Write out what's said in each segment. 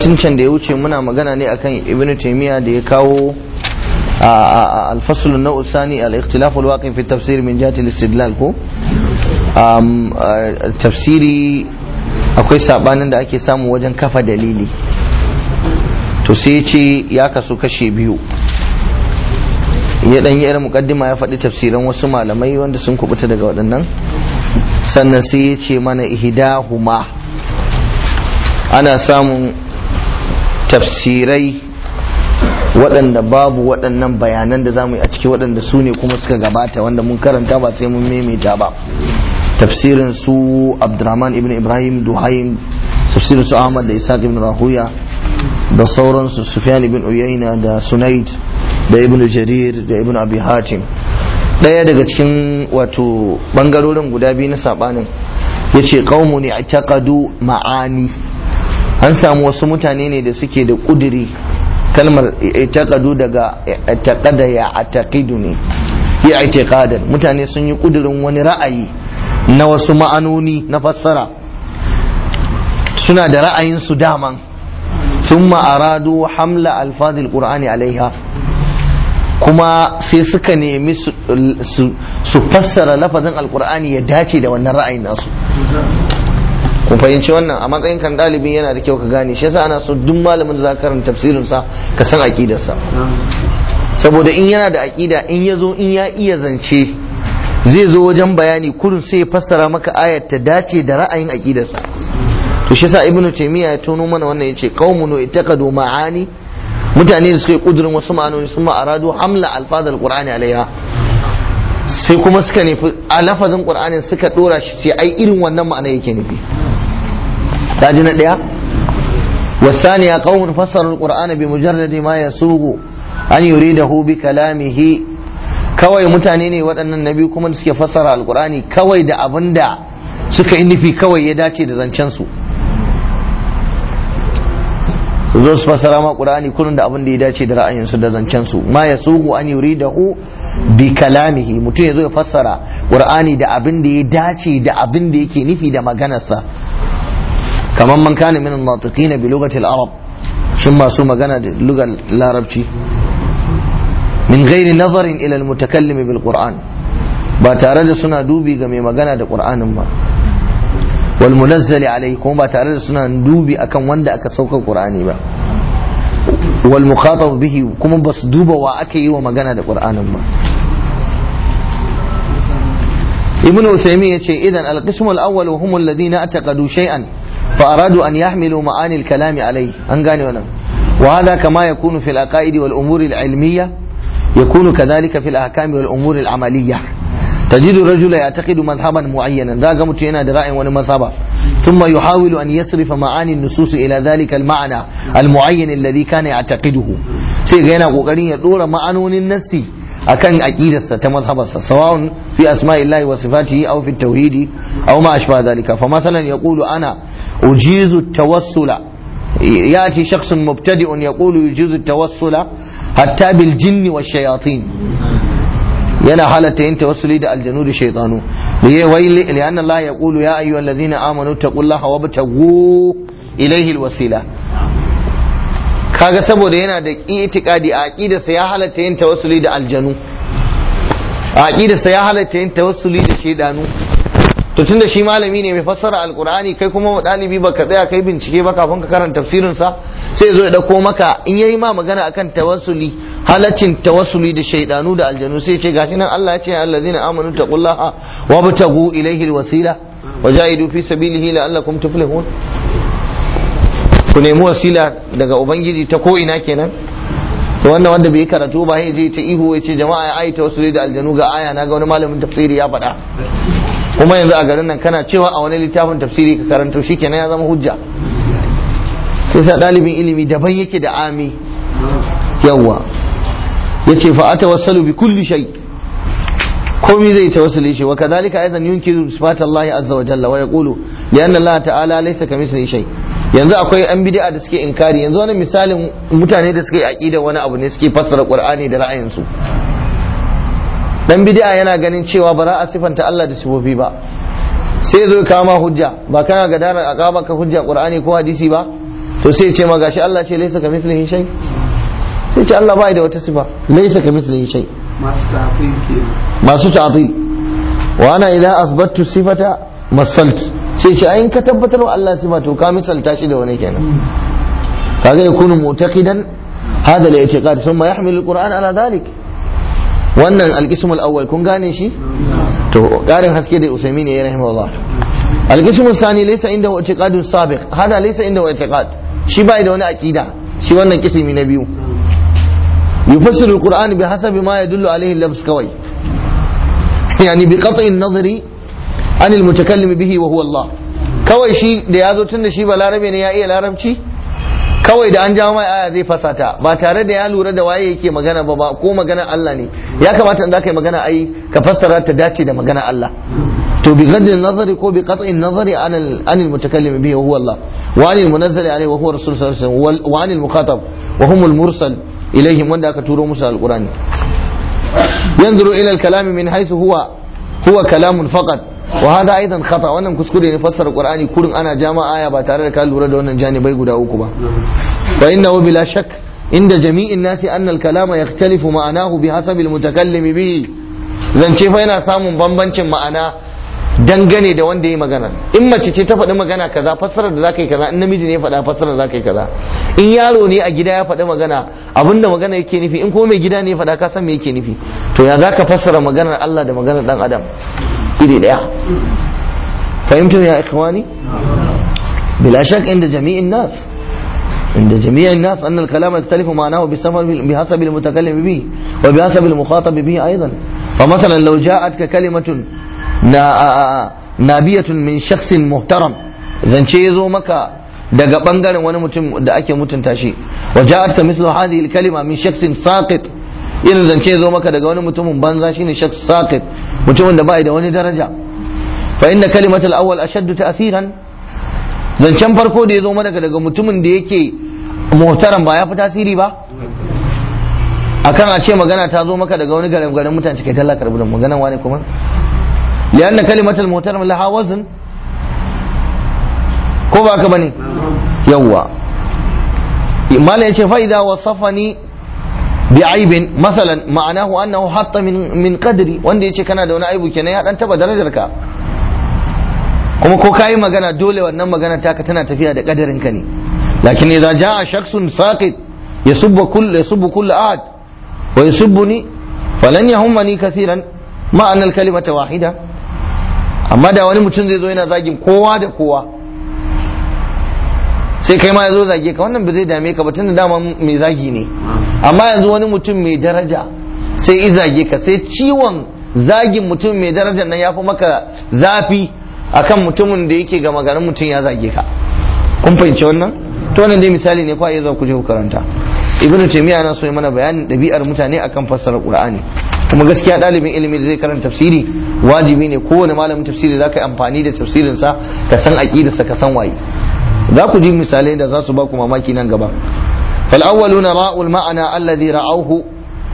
can da ya wuce muna magana ne akan ibn taymiya da ya kawo الفصل النوع الثاني الاختلاف الواقع في التفسير من جهة الاستدلال ko tafsiri akwai sabanin da ake samu wajen kafa dalili to sai ce ya kasu kashe biyu ya dan yi irin mukaddima ya faɗi tafsiran wasu malamai wanda sun kubuta daga waɗannan sannan sai ya ce mana ihdahuma ana samun tafsirai waɗanda babu waɗannan bayanan da zamu yi a ciki waɗanda su ne kuma suka gabata wanda mun karanta ba sai mun maimaita ba tafsirin su abdurrahman ibn ibrahim duhaim tafsirin su ahmad da isaac ibn rahuya da sauransu sufyan ibn uyayna da sunaid da ibn jarir da ibn abi hatim ɗaya daga cikin wato bangarorin guda biyu na sabanin yace qaumun i'taqadu ma'ani an samu wasu mutane ne da suke da kuduri kalmar i'taqadu daga i'taqada ya ataqidu ne ya i'tiqadan mutane sun yi kudurin wani ra'ayi na wasu ma'anoni na fassara suna da ra'ayin su daman thumma aradu hamla alfazil qur'ani alaiha kuma sai suka nemi su fassara lafazin alqur'ani ya dace da wannan ra'ayin nasu kun fahimci wannan a matsayin kan ɗalibi yana da kyau ka gane shi yasa ana so duk malamin da za ka karanta tafsirin sa ka san aqidarsa saboda in yana da aqida in ya zo in ya iya zance zai zo wajen bayani kurin sai ya fassara maka ayat ta dace da ra'ayin aqidarsa to shi yasa ibnu taymiya ya tono mana wannan yace qaumun ittaqadu ma'ani mutane da suka yi kudurin wasu ma'anoni sun aradu hamla alfazal qur'ani alaiha sai kuma suka nufi a lafazin qur'anin suka dora shi sai ai irin wannan ma'ana yake nufi kaji na ɗaya والثانية قوم فسروا القرآن بمجرد ما يسوغ أن يريده بكلامه kawai mutane ne waɗannan nabi kuma da suke fassara alkur'ani kawai da abin da suka yi nufi kawai ya dace da zancen su zo su fassara ma qur'ani kullun da abin da ya dace da ra'ayinsu da zancen su ma yasugu an yuridahu bi kalamihi mutum ya zo ya fassara qur'ani da abin da ya dace da abin da yake nufi da maganarsa kamar man kana min al-natiqina bi lughati al-arab shin masu magana da lugar larabci min ghairi nazarin ila al-mutakallim bil qur'an ba tare da suna dubi ga mai magana da qur'anin ba wal munazzali alayhi kuma ba tare da suna dubi akan wanda aka sauka qur'ani ba wal mukhatab bihi kuma ba su duba wa aka yi wa magana da qur'anin ba ibn usaymin yace idan al-qism al-awwal wa hum alladhina ataqadu shay'an فأرادوا أن يحملوا معاني الكلام عليه أنقاني ونم وهذا كما يكون في العقائد والأمور العلمية يكون كذلك في الأحكام والأمور العملية تجد الرجل يعتقد مذهبا معينا ذا قمت هنا درائم ونمذهبا ثم يحاول أن يصرف معاني النصوص إلى ذلك المعنى المعين الذي كان يعتقده سيغينا قوقرين يدور معنون النسي akan aqidarsa ta mazhabarsa sawa'un fi asma'illahi wa sifatihi aw fi tauhidi aw ma ashba dhalika fa mathalan yaqulu ana ujizu at-tawassula yati shakhsun mubtadi'un yaqulu yujizu at-tawassula hatta bil jinni wash shayatin yana halatta yin tawassuli da aljanu da shaytanu liye wai li anna Allah yaqulu ya ayyuhallazina amanu taqullaha wabtaghu ilayhi al-wasila kaga saboda yana da itikadi a aqidarsa ya halatta yin tawassuli da aljanu a aqidarsa ya halatta yin tawassuli da shedanu to tunda shi malami ne mai fassara alqur'ani kai kuma dalibi baka tsaya kai bincike ba kafin ka karanta tafsirin sa sai ya zo ya dauko maka in yayi ma magana akan tawassuli halaccin tawassuli da shaydanu da aljanu sai ya ce gashi nan Allah ya ce allazina amanu taqullaha wabtaghu ilayhi alwasila wajahidu fi sabilihi la'allakum tuflihun ku nemi wasila daga ubangiji ta ko ina kenan to wannan wanda bai karatu ba ya je ta ihu ya ce jama'a ya aita wasu da aljanu ga aya na ga wani malamin tafsiri ya faɗa kuma yanzu a garin nan kana cewa a wani littafin tafsiri ka karanto shi kenan ya zama hujja sai sa ɗalibin ilimi daban yake da ami yawwa ya ce fa atawassalu bi kulli shay komai zai tawassuli shi wa kadhalika aidan yunkiru sifat Allah azza wa jalla wa yaqulu li anna Allah ta'ala laysa kamithlihi shay yanzu akwai an bid'a da suke inkari yanzu wani misalin mutane da suke aqida wani abu ne suke fassara qur'ani da ra'ayinsu dan bid'a yana ganin cewa ba za a sifanta Allah da sifofi ba sai zo kama hujja ba kana ga daren a ka hujja qur'ani ko hadisi ba to sai ce ma gashi Allah ce laysa kamithlihi shay sai ce Allah bai da wata sifa laysa kamithlihi shay masu tafin ke masu ta'til wa ana idza asbattu sifata masalt sai ce ayin ka tabbatar wa Allah sifa to ka misalta shi da wani kenan kaga yakunu mu'taqidan hada al-i'tiqad thumma yahmilu al-Qur'an ala dhalik wannan al-qism al-awwal kun gane shi to karin haske da Usaimin ya rahimahullah al-qism al-thani laysa indahu i'tiqadun sabiq hada laysa indahu i'tiqad shi bai da wani aqida shi wannan kisimi na biyu yufassiru al-Qur'an bi hasabi ma yadullu alayhi al-lafz kawai yani bi qat'i an-nazari an al-mutakallim bihi wa huwa Allah kawai shi da yazo tunda shi ba larabe ne ya iya larabci kawai da an jawo mai aya zai fasata ba tare da ya lura da waye yake magana ba ba ko magana Allah ne ya kamata in za ka yi magana ai ka fassara ta dace da magana Allah to bi gadin nazari ko bi qat'in nazari an al mutakallim bihi huwa Allah wa anil munazzali alayhi wa huwa rasul sallallahu alaihi wasallam wa anil mukhatab wa hum al mursal ilaihim wanda aka turo musu alqurani yanzuru ila al kalam min haythu huwa huwa kalamun faqat wa hada aidan khata wannan kuskure ne fassara qur'ani kurin ana jama'a aya ba tare da ka lura da wannan janibai guda uku ba fa innahu bila shak inda jami'in nasi anna al-kalama yakhtalifu ma'anahu bihasabi al-mutakallim bihi zance fa yana samun bambancin ma'ana dangane da wanda ya magana in mace ce ta faɗi magana kaza fassarar da zaka yi kaza in namiji ne ya faɗa fassarar da zaka yi kaza in yaro ne a gida ya faɗi magana abinda magana yake nufi in kuma mai gida ne ya faɗa ka san me yake nufi to ya zaka fassara maganar Allah da maganar dan adam iri daya fahimtum ya ikhwani bila shak inda jami'in nas inda jami'in nas anna al-kalam yakhtalifu ma'nahu bihasabi al-mutakallim bihi wa bihasabi al-mukhatab bihi aidan فمثلا لو جاءتك كلمة نابية من شخص محترم zance ya zo maka daga bangaren wani mutum da ake mutunta shi wa ja'atka mithlu hadhihi al-kalima min shakhsin saqit irin zance ya zo maka daga wani mutumin banza shine shakhs saqit mutumin da bai da wani daraja fa inna kalimat al-awwal ashaddu ta'siran zancen farko da ya zo maka daga mutumin da yake muhtaram ba ya fi tasiri ba akan a ce magana ta zo maka daga wani garin garin mutane cikin talla karbi da maganan wani kuma lianna kalimatul muhtaram laha wazn ko ba ka bane yawwa mala yace fa idza wasafani bi aibin masalan ma'anahu annahu hatta min min qadri wanda yace kana da wani aibu kenan ya dan taba darajar ka kuma ko kayi magana dole wannan magana taka tana tafiya da kadarin ka ne lakin idza jaa shakhsun saqit yasubbu kull yasubbu kull ahad wa yasubbuni falan yahummani kaseeran ma anna al kalimata wahida amma da wani mutum zai zo yana zagin kowa da kowa sai kai ma ya zo zage ka wannan ba zai dame ka ba tunda dama mai zagi ne amma yanzu wani mutum mai daraja sai i zage ka sai ciwon zagin mutum mai darajar nan ya fi maka zafi akan mutumin da yake gama garin mutum ya zage ka kun fahimci wannan to wannan dai misali ne kwa iya zuwa ku je ku karanta ibnu taymiya na so ya mana bayanin ɗabi'ar mutane akan fassara qur'ani kuma gaskiya ɗalibin ilimi da zai karanta tafsiri wajibi ne kowane malamin tafsiri za ka yi amfani da tafsirinsa ka san aƙidarsa ka san waye za ku ji misalai da za su ba ku mamaki nan gaba فالأولون راءوا المعنى الذي رأوه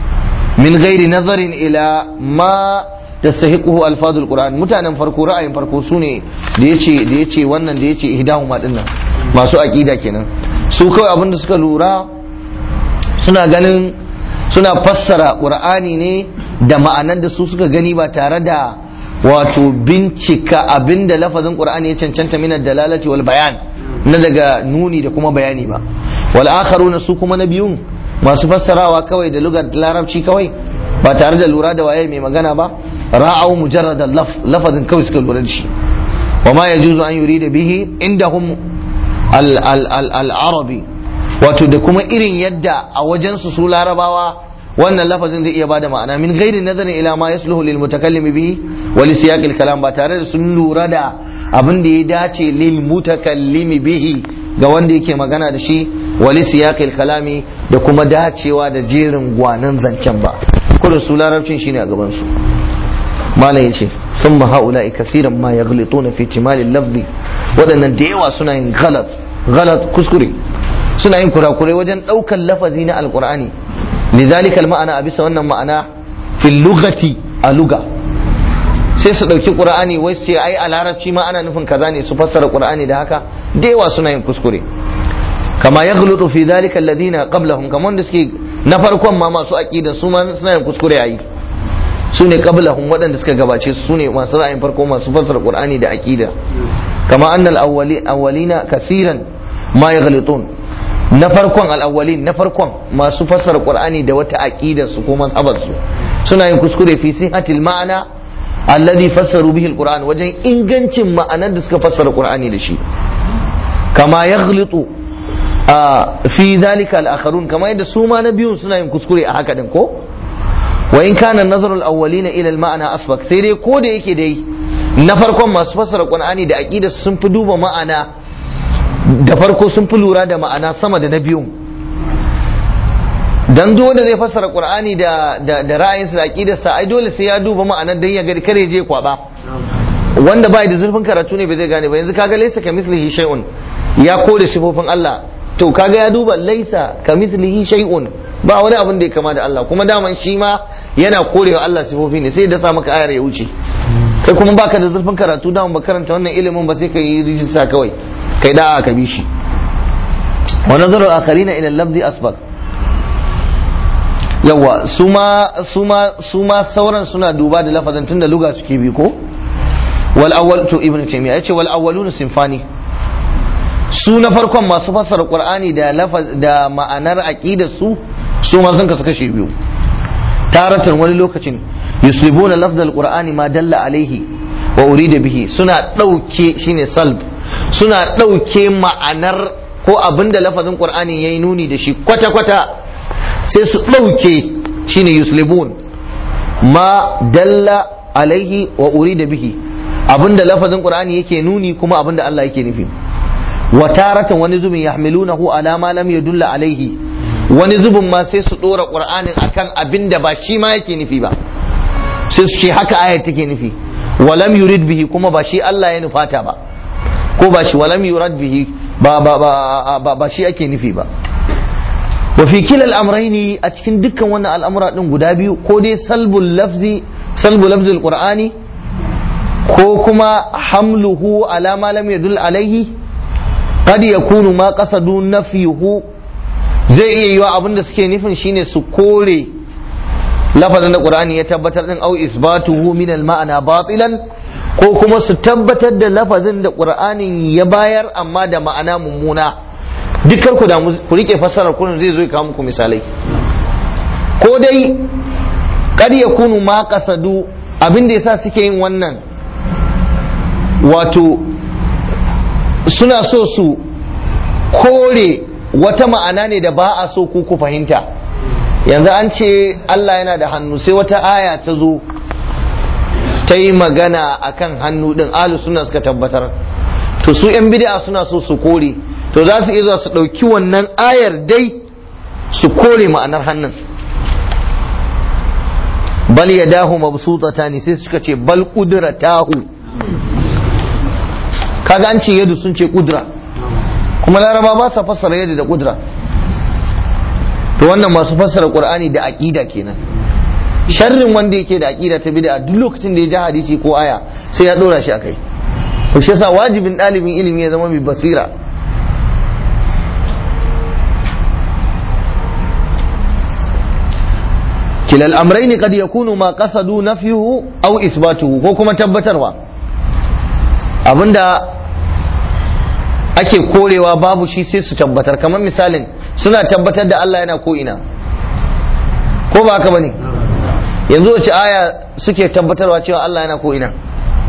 من غير نظر إلى ما تستحقه ألفاظ القرآن متانا فرقو رأي فرقو سوني ديتي ديتي wannan da yace ihdahuma dinnan masu aqida kenan su kawai abin da suka lura suna ganin suna fassara qur'ani ne da ma'anar da su suka gani ba tare da wato bincika abinda lafazin qur'ani ya cancanta min dalalati wal bayan na daga nuni da kuma bayani ba wal akharuna su kuma na biyun masu fassarawa kawai da lugar larabci kawai ba tare da lura da waye mai magana ba ra'au mujarrad laf lafazin kawai suka lura da shi wa ma yajuzu an yurida bihi indahum al al al al arabi wato da kuma irin yadda a wajen su su larabawa wannan lafazin zai iya bada ma'ana min ghairi nazarin ila ma yasluhu lil mutakallim bihi wa li siyaqil kalam ba tare da sun lura da abin da ya dace lil mutakallimi bihi ga wanda yake magana da shi wali siyaqil kalami da kuma dacewa da jerin gwanan zancen ba kullum su larabcin shine a gaban su malam yace summa haula'i kaseeran ma yaghlituna fi timal al-lafzi wadannan da yawa suna yin ghalat ghalat kuskure suna yin kurakurai wajen daukan lafazi na alqur'ani lidhalika al-ma'ana a bisa wannan ma'ana fil lughati a lugha sai su ɗauki ƙur'ani wai sai ai a larabci ma ana nufin kaza ne su fassara ƙur'ani da haka da yawa suna yin kuskure kama yaghlutu fi dhalika alladhina qablahum kamar da suke na farkon ma masu aqida su ma suna yin kuskure ayi su ne qablahum waɗanda suka gabace su ne masu ra'ayin farko masu fassara qur'ani da aqida kama annal awwali awwalina kaseeran ma yaghlitun na farkon al-awwalin na farkon masu fassara qur'ani da wata aqida su ko mazhabar su suna yin kuskure fi sihatil ma'ana alladhi fassaru bihi al-qur'an wajen ingancin ma'anar da suka fassara qur'ani da shi kama yaghlitu fi dhalika al-akharun kama yadda su ma na biyun suna yin kuskure a haka din ko wa in kana nazar al-awwalina ila al-ma'na asbak sai dai ko da yake dai na farkon masu fassara qur'ani da aqida sun fi duba ma'ana da farko sun fi lura da ma'ana sama da na biyun dan duk wanda zai fassara qur'ani da da, da ra'ayinsa da aqidarsa ai dole sai ya duba ma'anar dan ya ga kare je kwaba wanda bai da zurfin karatu ne bai zai gane ba yanzu kaga laysa kamithlihi shay'un ya kore sifofin Allah to kaga ya duba laysa kamithlihi shay'un ba wani abin da ya kama da Allah kuma daman shi ma yana korewa Allah sifofi ne sai ya dasa maka ayar ya wuce kai kuma baka da zurfin karatu daman ba karanta wannan ilimin ba sai ka yi rijista kawai kai da ka bi shi wa nazaru akharina ila al-lafzi asbaq yawa suma suma suma sauran suna duba da lafazin tunda luga suke bi ko wal awwal to ibnu taymiya yace wal awwaluna sinfani su na farkon masu fassara qur'ani da lafaz da ma'anar aqidar su su ma sun kasu kashe biyu taratan wani lokacin yuslibuna lafz al-qur'ani ma dalla alaihi wa urida bihi suna dauke shine salb suna dauke ma'anar ko abinda lafazin qur'ani yayi nuni da shi kwata kwata sai su dauke shine yuslibun ma dalla alaihi wa urida bihi abinda lafazin qur'ani yake nuni kuma abinda Allah yake nufi wa taratan wani zubin yahmilunahu ala ma lam yadulla alaihi wani zubin ma sai su dora qur'anin akan abinda ba shi ma yake nufi ba sai su ce haka ayat take nufi walam yurid bihi kuma ba shi Allah ya nufata ba ko ba shi walam yurad bihi ba ba ba ba, ba shi ake nufi ba wa fi kila al'amraini a cikin dukkan wannan al'amura din guda biyu ko dai salbul lafzi salbul lafzi alqur'ani ko kuma hamluhu ala ma lam yadul alaihi qad yakunu ma qasadu nafyuhu zai iya yiwa abinda suke nufin shine su kore lafazin da qur'ani ya tabbatar din au isbatuhu min al ma'ana batilan ko kuma su tabbatar da lafazin da qur'anin ya bayar amma da ma'ana mummuna dukkan ku da ku rike fassarar kun zai zo ya kawo muku misalai ko dai kad yakunu ma qasadu abin da yasa suke yin wannan wato suna so su kore wata ma'ana ne da ba a so ku ku fahimta yanzu an ce Allah yana da hannu sai wata aya ta zo ta yi magana akan hannu din alu suna suka tabbatar to su yan bid'a suna so su kore to za su iya zuwa su ɗauki wannan ayar dai su kore ma'anar hannun bal yadahu mabsutatani sai suka ce bal qudratahu kaga an ce yadu sun ce kudra kuma laraba ba sa fassara yadu da kudra to wannan masu fassara qur'ani da aqida kenan sharrin wanda yake da aqida ta bid'a duk lokacin da ya ji hadisi ko aya sai ya dora shi akai to shi yasa wajibin dalibin ilimi ya zama mai basira كلا الأمرين قد يكون ما قصدوا نفيه أو إثباته ko kuma tabbatarwa abinda ake korewa babu shi sai su tabbatar kamar misalin suna tabbatar da Allah yana ko ina ko ba haka bane yanzu wace aya suke tabbatarwa cewa Allah yana ko ina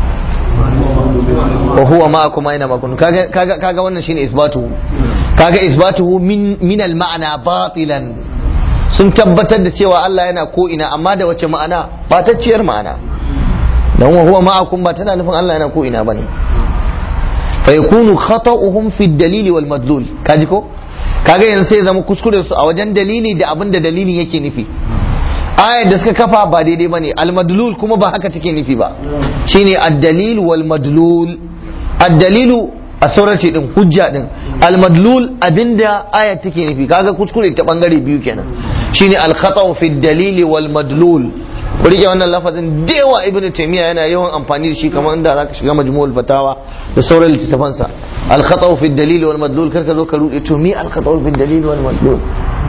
wa huwa ma'akum aina ma kuntum kaga kaga kaga wannan shine isbatuhu kaga isbatuhu min min al ma'ana batilan sun tabbatar da cewa Allah yana ko ina amma da wace ma'ana batacciyar ma'ana dan wa huwa ma'akum ba tana nufin Allah yana ko ina bane fa yakunu khata'uhum fi dalili wal madlul kaji ko kaga yanzu sai zama kuskure su a wajen dalili da abin da dalilin yake nufi ayar da suka kafa ba daidai bane al madlul kuma ba haka take nufi ba shine ad-dalil wal madlul ad-dalilu a saurace din hujja din al madlul abinda ayar take nufi kaga kuskure ta bangare biyu kenan shine al khata'u fi dalili wal madlul ku rike wannan lafazin da yawa ibn taymiya yana yawan amfani da shi kamar inda zaka shiga majmu'ul fatawa da sauran littattafan sa al khata'u fi dalil wal madlul karka zo ka rude to mi al khata'u fi dalil wal madlul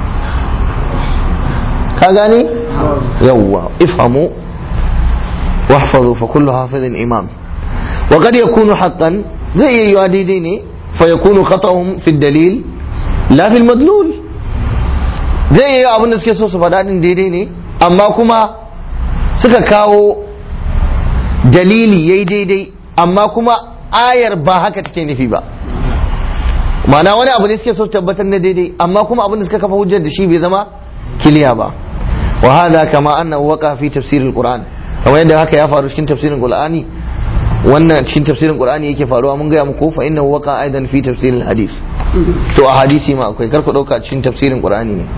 ka gane yawwa ifhamu واحفظوا فكل حافظ إمام وقد يكون حقا زي يواديديني فيكون خطأهم في الدليل لا في المدلول zai yi abin da suke so su faɗa ɗin daidai ne amma kuma suka kawo dalili yayi daidai amma kuma ayar ba haka take nufi ba ma'ana wani abu ne suke so tabbatar na daidai amma kuma abin da suka kafa hujjar da shi bai zama kiliya ba wa hadha kama annahu waqa fi tafsir alquran kamar yadda haka ya faru cikin tafsirin qur'ani wannan cikin tafsirin qur'ani yake faruwa mun gaya muku fa innahu waqa aidan fi tafsir alhadith to a hadisi ma akwai kar ku dauka cikin tafsirin qur'ani ne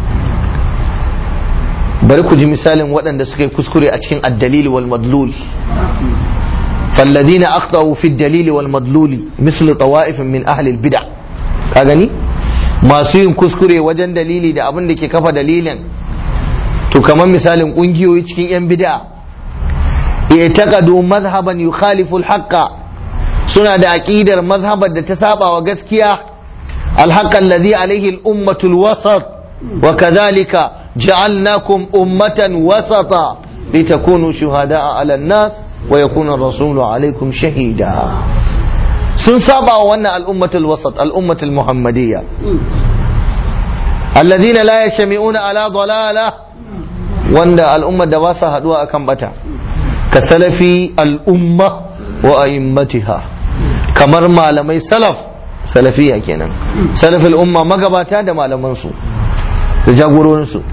bari ku ji misalin waɗanda suka yi kuskure a cikin addalil wal madlul فالذين أخطأوا في الدليل والمدلول مثل طوائف من أهل البدع كاغني ما سيين كسكري وجن دليلي da abin da ke kafa dalilin to kamar misalin kungiyoyi cikin yan bid'a i'taqadu madhhaban yukhalifu al-haqqa suna da aqidar mazhabar da ta saba wa gaskiya al-haqq alladhi alayhi al-ummatu al-wasat wa kadhalika ja'alnakum ummatan wasata litakunu shuhada'a 'ala an-nas wa yakuna ar-rasulu 'alaykum shahida sun saba wa wannan al-ummatul wasat al-ummatul muhammadiyya alladhina la yashmi'una 'ala dalalah wanda al'ummar da ba sa haduwa akan bata ka salafi al'umma wa a'immatiha kamar malamai salaf salafiya kenan salaf al'umma magabata da malamansu da jagororinsu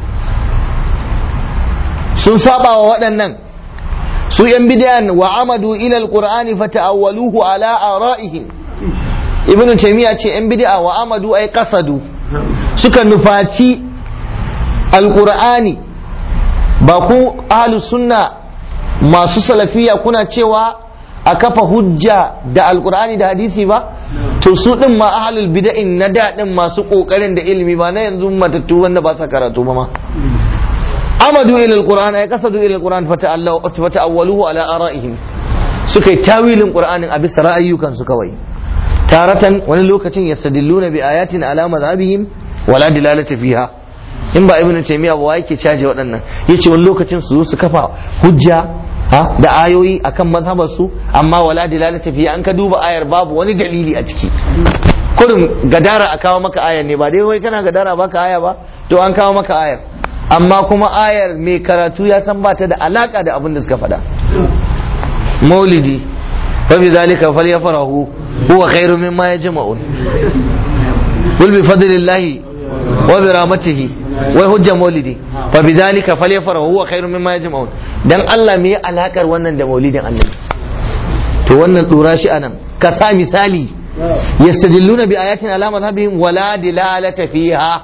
sun saba wa waɗannan su yan bidiyan wa amadu ila alqur'ani fata'awwaluhu ala ara'ihim ibnu taymiya ce yan bid'a wa amadu ay qasadu suka nufaci alqur'ani ba ku ahlus sunna masu salafiya kuna cewa a kafa hujja da alkur'ani da hadisi ba to su din ma ahlul bid'in na daɗin masu kokarin da ilimi ba na yanzu matattu wanda ba sa karatu ba ma amadu ila alquran ay kasadu ila alquran fata'awwaluhu ala ara'ihim suka yi tawilin qur'anin a bisa ra'ayyukan su kawai taratan wani lokacin yastadilluna bi ayatin ala madhhabihim wala dilalata fiha in ba ibnu taymiya ba yake caje waɗannan yace wani lokacin su zo su kafa hujja ha da ayoyi akan mazhabar su amma wala dilalata fi an ka duba ayar babu wani dalili a ciki kurin gadara a kawo maka ayar ne ba dai wai kana gadara baka aya ba to an kawo maka ayar amma kuma ayar mai karatu ya san ba ta da alaka da abin da suka faɗa maulidi fa bi zalika falyafrahu huwa khairu mimma yajma'un qul bi fadlillahi wa bi rahmatihi wai hujja maulidi fa bidhalika falyafrahu huwa khairun mimma yajma'un dan Allah me alakar wannan da maulidin annabi to wannan dora shi anan ka sa misali yastadilluna bi ayatin ala madhhabihim wala dilalata fiha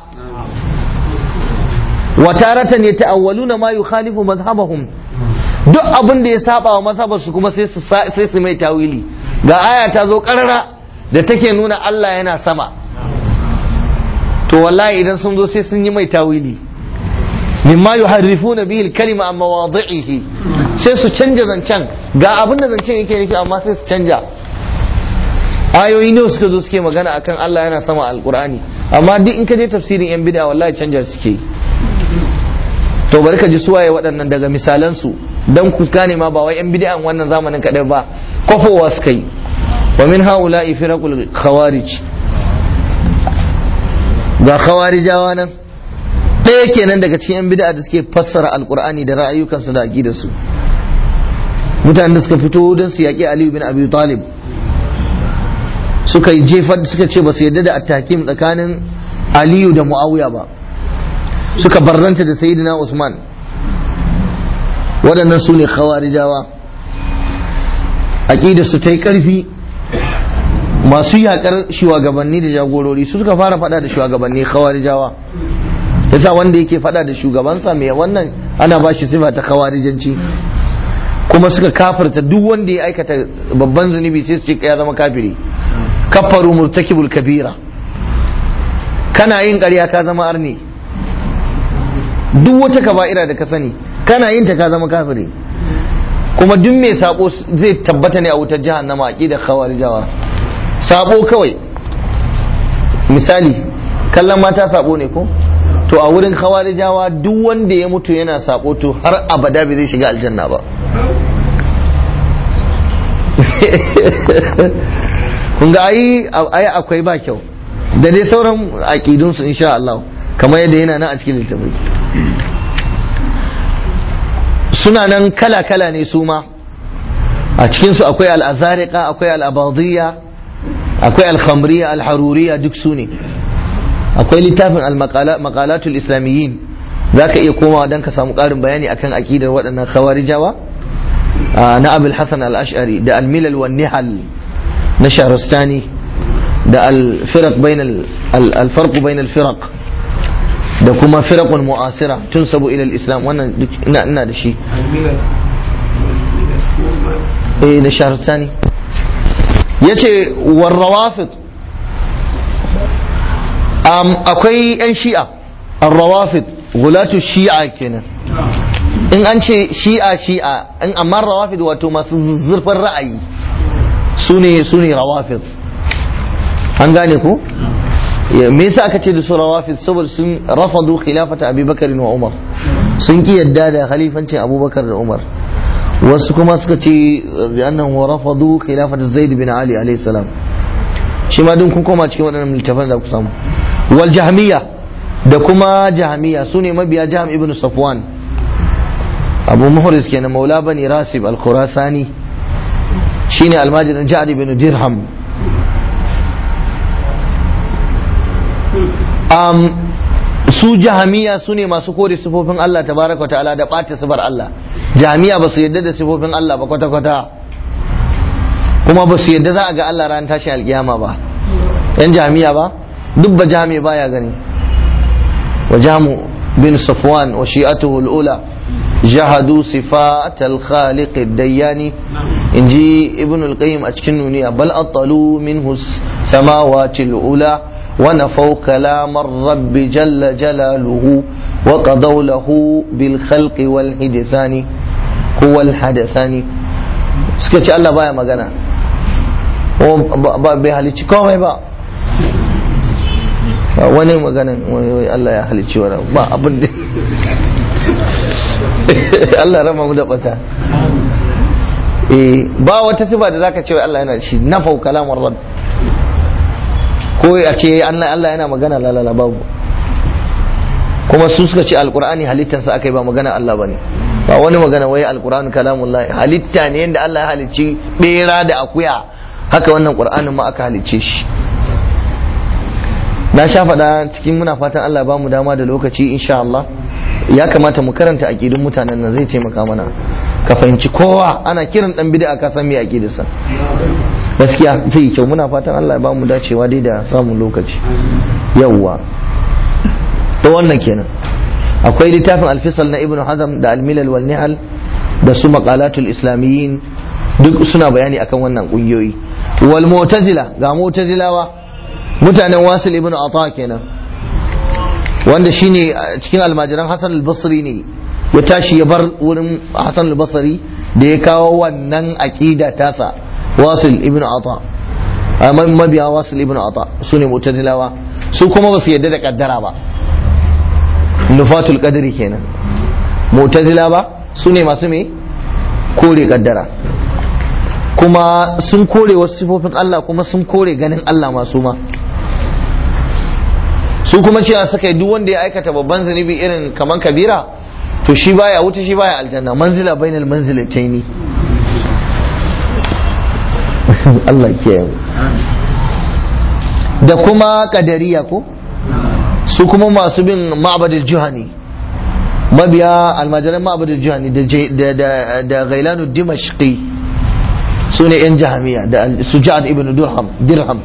wa taratan yata'awwaluna ma yukhalifu madhhabahum duk abin da ya saba wa mazhabar su kuma sai su sai su mai tawili ga aya ta zo karara da take nuna Allah yana sama to wallahi idan sun zo sai sun yi mai tawili mimma yuharrifuna bihi al-kalima an mawadhi'ihi sai su canja zancen ga abin da zancen yake nufi amma sai su canja ayoyi ne suka zo suke magana akan Allah yana sama alqur'ani amma duk in ka je tafsirin yan bid'a wallahi canja suke to bari ka ji suwaye waɗannan daga misalan su dan ku gane ma ba wai yan bid'an wannan zamanin kadai ba kofowa suka yi wa min haula'i firaqul khawarij ga khawarijawa nan ɗaya kenan daga cikin yan bid'a da suke fassara alkur'ani da ra'ayukansu da aqidarsu mutanen da suka fito don su yaƙi aliyu bin abi talib suka yi jefar suka ce ba su yarda da attakim tsakanin aliyu da muawiya ba suka barranta da sayyidina usman waɗannan su ne khawarijawa aqidarsu ta yi ƙarfi masu yakar shugabanni da jagorori su suka fara fada da shugabanni khawarijawa yasa wanda yake fada da shugabansa mai wannan ana ba shi sifa ta khawarijanci kuma suka kafirta duk wanda ya aikata babban zunubi sai su ce ya zama kafiri kafaru murtakibul kabira kana yin ƙarya ka zama arni duk wata kaba'ira da ka sani kana yin ta ka zama kafiri kuma duk mai sabo zai tabbata ne a wutar jahannama aqidar khawarijawa sabo kawai misali kallon mata sabo ne ko to a wurin khawarijawa duk wanda ya mutu yana sabo to har abada bai zai shiga aljanna ba kun ga ai ai akwai ba kyau da dai sauran aqidun su insha Allah kamar yadda yana nan a cikin littafi suna nan kala kala ne su ma a cikin su akwai al-azariqa akwai al-abadiyya akwai al-khamriyya al-haruriyya duk su ne akwai littafin al-maqalatul islamiyyin zaka iya komawa dan ka samu ƙarin bayani akan aqidar waɗannan khawarijawa na abul hasan al-ash'ari da al-milal wan nihal na shahrastani da al-firaq bain al-farq bain al-firaq da kuma firaqun mu'asira tunsabu ila al-islam wannan duk ina ina da shi eh na shahrastani yace war rawafid akwai 'yan shi'a arrawafid gulatu shi'a kenan in an ce shi'a shi'a in amma rawafid wato masu zurfin ra'ayi su ne su ne rawafid an gane ku me yasa aka ce da su rawafid saboda sun rafadu khilafata abubakar wa umar sun ki yadda da khalifancin abubakar da umar wasu kuma suka ce annahu rafadu khilafata zaid bin ali alayhi salam shi ma duk kun koma cikin waɗannan littafan da ku samu wal jahmiya da kuma jahmiya su ne mabiya jaham ibn safwan abu muhris kenan maula bani rasib al khurasani shine almajirin ja'ad ibn dirham um, su jahamiya su ne masu kore sifofin Allah tabaraka wa ta'ala da ɓata sifar Allah jahamiya ba su yadda da sifofin Allah ba kwata-kwata kuma ba su yadda za a ga Allah ran tashi alkiyama ba yan jami'a ba duk ba jami baya gani wa jamu bin safwan wa shi'atuhu al-ula jahadu sifat al-khaliq ad-dayyani inji ibn al-qayyim a cikin nuniya bal atalu minhu samawati al-ula wa nafaw kalam ar-rabb jalla jalaluhu wa qadaw lahu bil khalqi wal hidthani huwa al-hadathani suka ce Allah baya magana ba bai halicci komai ba wani maganin Allah ya halicci wani ba abin da Allah rama mu da bata ba wata sifa da zaka ce Allah yana shi na fau kalamar rab ko a ce Allah yana magana lalala babu kuma su suka ce alkur'ani halittansa aka yi ba magana Allah bane ba wani magana wai alkur'ani kalamullahi halitta ne yadda Allah ya halicci bera da akuya haka wannan qur'anin ma aka halicce shi na sha faɗa cikin muna fatan Allah ba mu dama da lokaci insha Allah ya kamata mu karanta aqidun mutanen nan zai taimaka mana ka fahimci kowa ana kiran dan bid'a ka san me aqidarsa gaskiya zai kyau muna fatan Allah ya ba mu dacewa dai da samun lokaci yawwa to wannan kenan akwai littafin alfisal na ibnu hazm da almilal wal nihal da su maqalatul islamiyyin duk suna bayani akan wannan kungiyoyi wal mu'tazila ga mu'tazilawa mutanen wasil ibn ata kenan wanda shine cikin almajiran hasan al-basri ne ya tashi ya bar wurin hasan al-basri da ya kawo wannan aqida tasa wasil ibn ata mabiya wasil ibn ata su ne mu'tazilawa su kuma ba su yadda da kaddara ba nufatul qadri kenan mu'tazila ba su ne masu me kore kaddara kuma sun kore wasu sifofin Allah kuma sun kore ganin Allah masu ma su kuma cewa suka yi duk wanda ya aikata babban zunubi irin kaman kabira to shi baya wuta shi baya aljanna manzila bainal manzilataini Allah ke da kuma kadariya ko su kuma masu bin ma'abadil juhani mabiya almajiran ma'abadil juhani da gailanu dimashqi su ne 'yan jahamiya da sujad ibn dirham dirham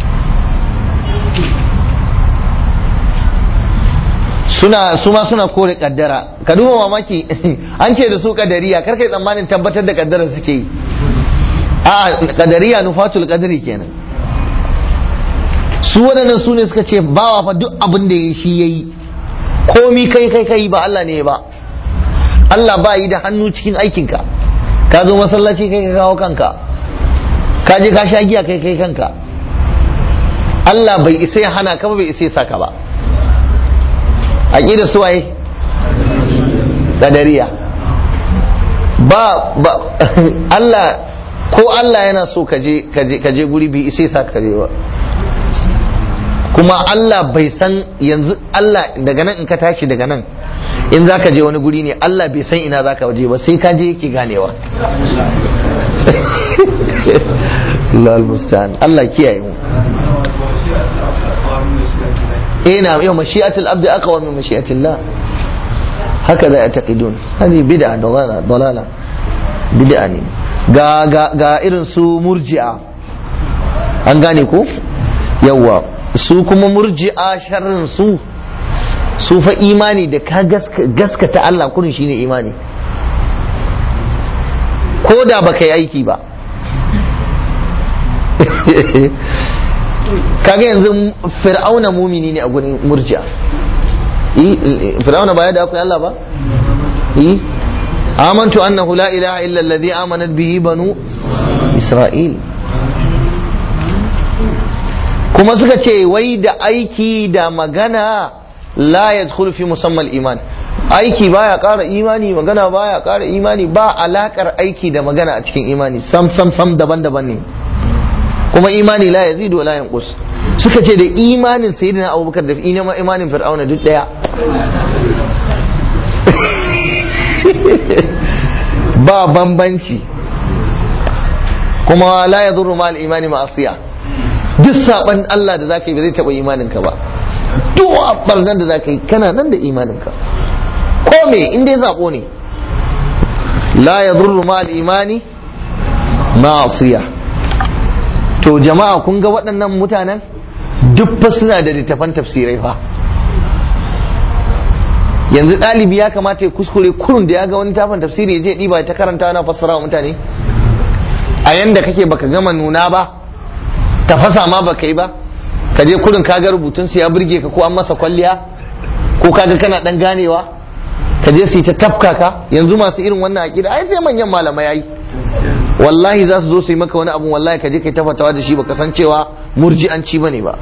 suna su ma suna kore kaddara ka duba mamaki an ce da su kadariya kar kai tsammanin tabbatar da kaddara suke yi a kadariya nufatul kadari kenan su waɗannan su ne suka ce bawa fa duk abin da ya shi ya yi komi kai kai kai ba Allah ne ba Allah ba yi da hannu cikin aikinka ka zo masallaci kai ka kawo kanka ka je ka sha giya kai kai kanka Allah bai isa ya hana ka ba bai isa ya saka ba aqida suwaye kadariya ba ba Allah ko Allah yana so ka je ka je guri bai isa ya saka ka je ba kuma Allah bai san yanzu Allah daga nan in ka tashi daga nan in za ka je wani guri ne Allah bai san ina za ka waje ba sai ka je yake ganewa Allah mustaan Allah kiyaye mu ina yau mashi'atul abdi aqwa min mashi'atillah haka da yataqidun hadi bid'a dalala dalala bid'a ne ga ga ga irin su murji'a an gane ko yawa su kuma murji'a sharrin su su fa imani da ka gaskata Allah kurin shine imani ko da baka yi aiki ba kaga yanzu fir'auna mumini ne a gurin murji'a fir'auna ba ya da akwai Allah ba amantu annahu la ilaha illa alladhi amanat bihi banu isra'il kuma suka ce wai da aiki da magana la yadkhulu fi musammal iman aiki baya ƙara imani magana baya ƙara imani ba alakar aiki da magana a cikin imani sam sam sam daban-daban ne kuma imani la yazidu wa la yanqus suka ce da imanin sayyidina abubakar da imanin fir'auna duk daya ba bambanci kuma la yadurru ma al-imani ma'asiya duk saban Allah da zaka yi ba zai taba imanin ka ba duk barnan da zaka yi kana nan da imanin ka ko me in dai zabo ne la yadurru ma al-imani ma'asiya to jama'a kun ga waɗannan mutanen duk fa suna da littafan tafsirai fa yanzu ɗalibi ya kamata ya kuskure kurun da ya ga wani tafan tafsiri ya je ɗiba ta karanta na fassara wa mutane a yanda kake baka gama nuna ba tafasa ma baka yi ba ka je kurin kaga rubutun su ya burge ka ko an masa kwalliya ko kaga kana dan ganewa ka je su yi ta tafka ka yanzu masu irin wannan aƙida ai sai manyan malamai yayi wallahi za su zo su yi maka wani abu wallahi ka je kai tafatawa da shi baka san cewa murji'anci bane ba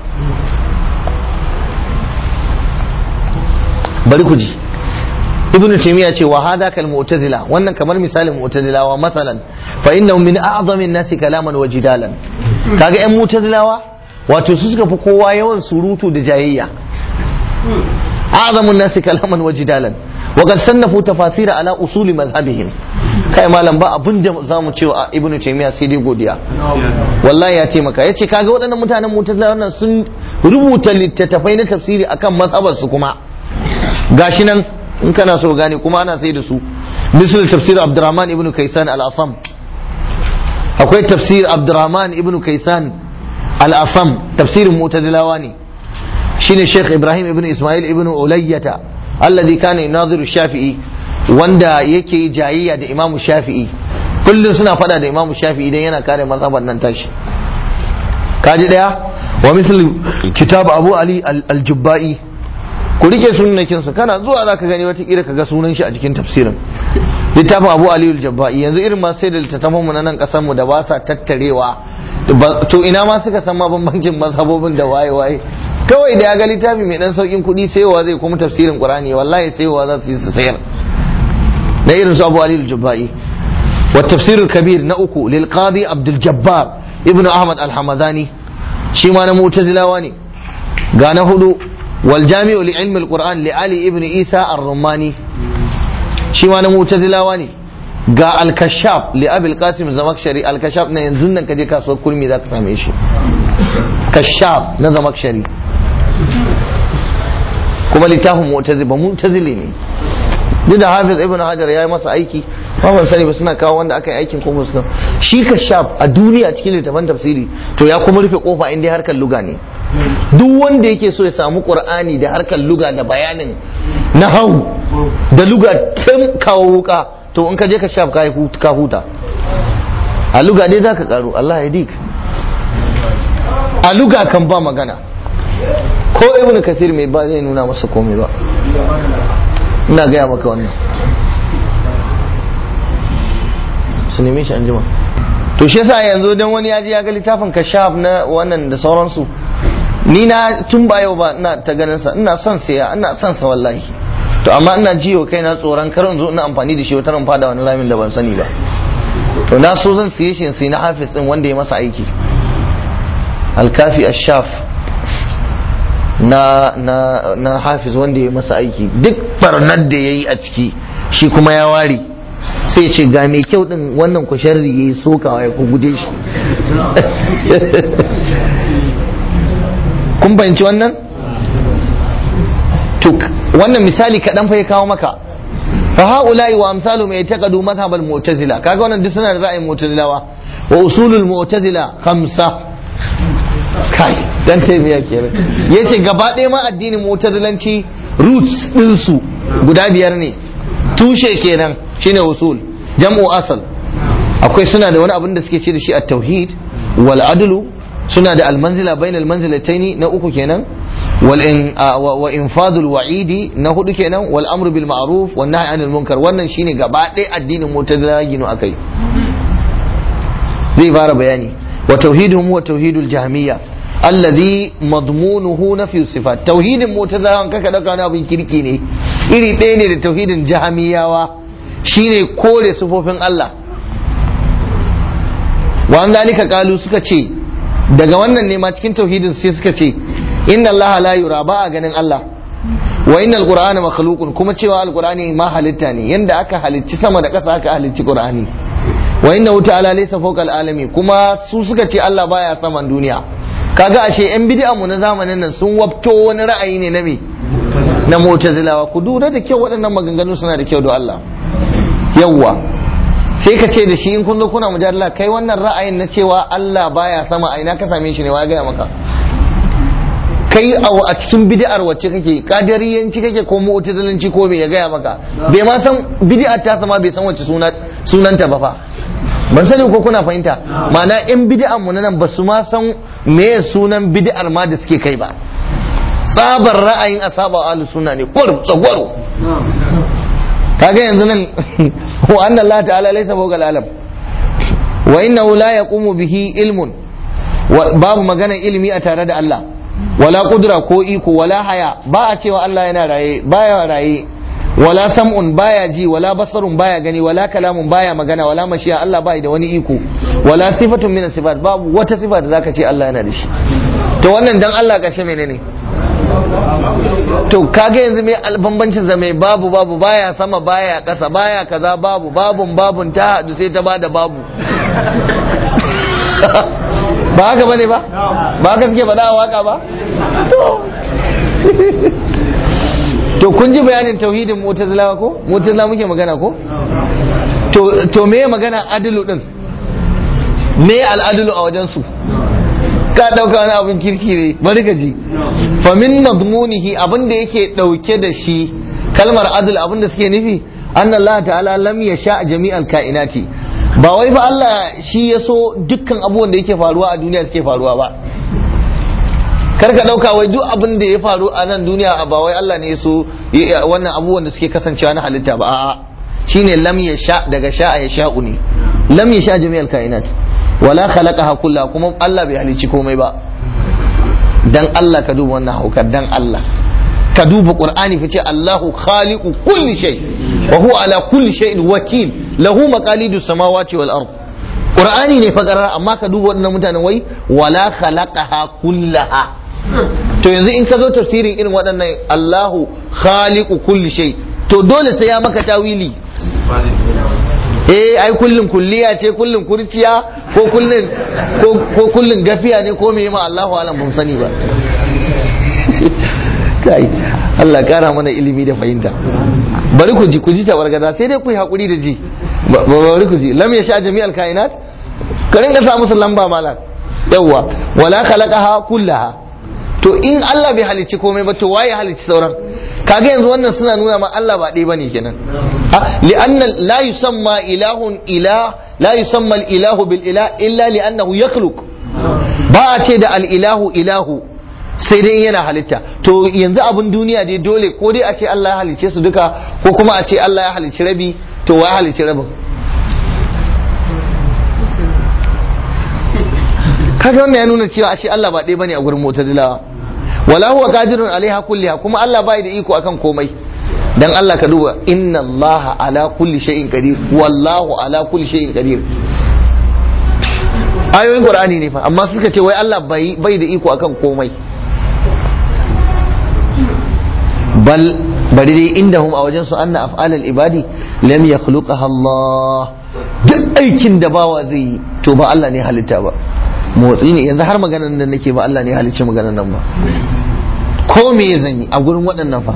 bari ku ji ibnu taymiya ce wa hada kal mu'tazila wannan kamar misalin mu'tazilawa masalan fa innahu min a'zamin nasi kalaman wa jidalan kaga yan mu'tazilawa wato su suka fi kowa yawan surutu da jayayya a'zamun nasi kalaman wa jidalan wa qad sannafu tafasira ala usuli madhhabihim kai malam ba abin da zamu ce wa ibnu taymiya sai dai godiya wallahi ya taimaka yace kaga waɗannan mutanen mu'tazila wannan sun rubuta littattafai na tafsiri akan mazhabar su kuma gashi nan in kana so gane kuma ana sai da su misal tafsir abdurrahman ibnu kaisan al-asam akwai tafsir abdurrahman ibnu kaisan al-asam tafsirin mu'tazilawa ne shine sheikh ibrahim ibnu ismail ibnu ulayyata alladhi kana yunaziru shafi'i wanda yake jayayya da imamu shafi'i kullum suna fada da imamu shafi'i idan yana kare mazhaban nan tashi kaji daya wa misal kitab abu ali al-jubba'i ku rike sunnakin su kana zuwa zaka gani wata kira kaga sunan shi a cikin tafsirin littafin abu ali al-jubba'i yanzu irin ma sai da littattafan mu na nan kasar mu da ba sa tattarewa to ina ma suka san ma bambancin mazhabobin da waye waye kawai da ya ga littafi mai dan saukin kuɗi sayowa zai kuma tafsirin qur'ani wallahi sayowa za su yi su sayar na irin su abu ali al-jubba'i wa tafsirul kabir na uku lil qadi abdul jabbar ibnu ahmad al-hamadani shi ma na mu'tazilawa ne ga na hudu wal jami'u li ilmi al-qur'an li ali ibnu isa ar-rumani shi ma na mu'tazilawa ne ga al-kashaf li abi al-qasim zamakshari al-kashaf na yanzu nan kaje kasuwar kurmi zaka same shi kashaf na zamakshari kuma littafin mu'tazili ba mu'tazili ne duk da hafiz ibn hajar ya yi masa aiki ba ban sani ba suna kawo wanda aka yi aikin ko musu shi kashaf a duniya cikin littafin tafsiri to ya kuma rufe kofa inda harkar luga ne duk wanda yake so ya samu qur'ani da harkar luga da bayanin nahau da luga tun kawo wuka to in ka je kashaf ka huta a luga dai zaka karo Allah ya dik a luga kan ba magana ko ibnu kasir mai ba zai nuna masa komai ba ina gaya maka wannan su neme shi anjima to shi yasa yanzu dan wani ya je ya ga littafin kashaf na wannan da sauransu ni na tun ba yau ba ina ta ganin sa ina son saya ina son sa wallahi to amma ina jiyo kai na tsoron kar in zo ina amfani da shi wata ran fada wani ramin da ban sani ba to na so zan siye shi sai na hafiz din wanda ya masa aiki alkafi ashaf na na na hafiz wanda ya masa aiki duk barnar da yayi a ciki shi kuma ya ware sai ce ga mai kyau din wannan ku sharri yayi sokawa ya ku guje shi kun fahimci wannan to wannan misali kaɗan fa ya kawo maka fa haula'i wa amsalu mai taqadu madhhab al-mu'tazila kaga wannan duk suna da ra'ayin mu'tazilawa wa usulul mu'tazila khamsa kai dan taimiya kenan yace gaba ɗaya ma addinin mu'tazilanci roots din su guda biyar ne tushe kenan shine usul jam'u asal akwai suna da wani abin da suke ce da shi at-tauhid wal adlu suna da almanzila bain almanzilataini na uku kenan wal in wa infadul wa'idi na hudu kenan wal amru bil ma'ruf wan nahy anil munkar wannan shine gaba ɗaya addinin mu'tazila gino akai zai fara bayani wa tauhiduhum wa tauhidul jahmiyya alladhi madmunuhu nafi sifat tauhidin mu'tazila kaka dauka wani abin kirki ne iri ɗaya ne da tauhidin jahmiyawa shine kore sifofin Allah wa an zalika kalu suka ce daga wannan ne ma cikin tauhidin sai suka ce inna allaha la yura ba a ganin Allah wa inna alqur'ana makhluqun kuma cewa alqur'ani ma halitta ne yanda aka halicci sama da ƙasa aka halicci qur'ani wa inna ta'ala laysa fawqa alami kuma su suka ce Allah baya saman duniya kaga ashe yan bid'a mu na zamanin nan sun wabto wani ra'ayi ne na me na mu'tazilawa ku dura da kyau waɗannan maganganu suna da kyau da Allah yawwa sai ka ce da shi in kun zo kuna mujadala kai wannan ra'ayin na cewa Allah baya sama a ina ka same shi ne wa gaya maka kai a cikin bid'ar wacce kake kadariyanci kake ko mu'tazilanci ko me ya gaya maka bai ma san bid'ar ta sama bai san wacce sunanta ba fa ban sani ko kuna fahimta ma'ana yan bid'an mu nan ba su ma san me sunan bid'ar ma da suke kai ba tsabar ra'ayin asaba ahlus sunna ne kur tsagwaro kaga yanzu nan wa anna Allah ta'ala laysa fawqa al-alam wa innahu la yaqumu bihi ilmun babu magana ilimi a tare da Allah wala kudura ko iko wala haya ba a cewa Allah yana raye baya raye wala sam'un baya ji wala basarun baya gani wala kalamun baya magana wala mashiya Allah bai da wani iko wala sifatun min sifat babu wata sifa da zaka ce Allah yana da shi to wannan dan Allah kashe menene to kaga yanzu mai bambancin da mai babu babu baya sama baya kasa baya kaza babu babun babun ta hadu sai ta bada babu ba haka bane ba ba haka suke faɗa a waka ba to kun ji bayanin tauhidin mu'tazilawa ko mu'tazila muke magana ko to to me magana adilu din me al'adilu a wajen su ka dauka wani abin kirki ne bari ka ji fa min madmunihi abin da yake dauke da shi kalmar adl abin da suke nufi anna Allah ta'ala lam yasha jami'al kainati ba wai fa Allah shi ya so dukkan abubuwan da yake faruwa a duniya suke faruwa ba kar ka dauka wai duk abin da ya faru a nan duniya ba wai Allah ne ya so wannan abubuwan da suke kasancewa na halitta ba a'a shine lam yasha daga sha'a ya sha'u ne lam yasha jami'al kainat wala khalaqaha kullaha kuma Allah bai halicci komai ba dan Allah ka duba wannan haukar dan Allah ka duba qur'ani fice Allahu khaliqu kulli shay wa huwa ala kulli shay'in wakil lahu maqalidu samawati wal ard qur'ani ne fa amma ka duba wannan mutanen wai wala khalaqaha kullaha to yanzu in ka zo tafsirin irin waɗannan Allahu khaliqu kulli shay to dole sai ya maka tawili eh ai kullun kulliya ce kullun kurciya ko kullun ko kullun gafiya ne ko me ma Allahu alam ban sani ba kai Allah kara mana ilimi da fahimta bari ku ji ku ji tabargaza sai dai ku yi hakuri da ji bari ku ji lam yasha jami'al kainat ka ringa sa musu lamba malam yawwa wala khalaqaha kullaha to in Allah bai halicci komai ba to waye halicci sauran kaga yanzu wannan suna nuna ma Allah ba ɗaya bane kenan li'anna la yusamma ilahun ilah la yusamma al-ilahu bil ilah illa li'annahu yakhluq ba a ce da al-ilahu ilahu sai dai yana halitta to yanzu abin duniya dai dole ko dai a ce Allah ya halicce su duka ko kuma a ce Allah ya halicci rabi to wa ya halicci rabin kaga wannan ya nuna cewa ashe Allah ba ɗaya bane a gurin mu'tazilawa wala huwa qadirun alaiha kulliha kuma Allah bai da iko akan komai dan Allah ka duba inna Allah ala kulli shay'in qadir wallahu ala kulli shay'in qadir ayoyin qur'ani ne fa amma suka ce wai Allah bai bai da iko akan komai bal bari dai indahum a wajen su anna af'alal ibadi lam yakhluqaha Allah duk aikin da bawa zai yi to ba Allah ne halitta ba motsi ne yanzu har maganar nan nake ba Allah ne halicci maganar nan ba ko me zan yi a gurin waɗannan fa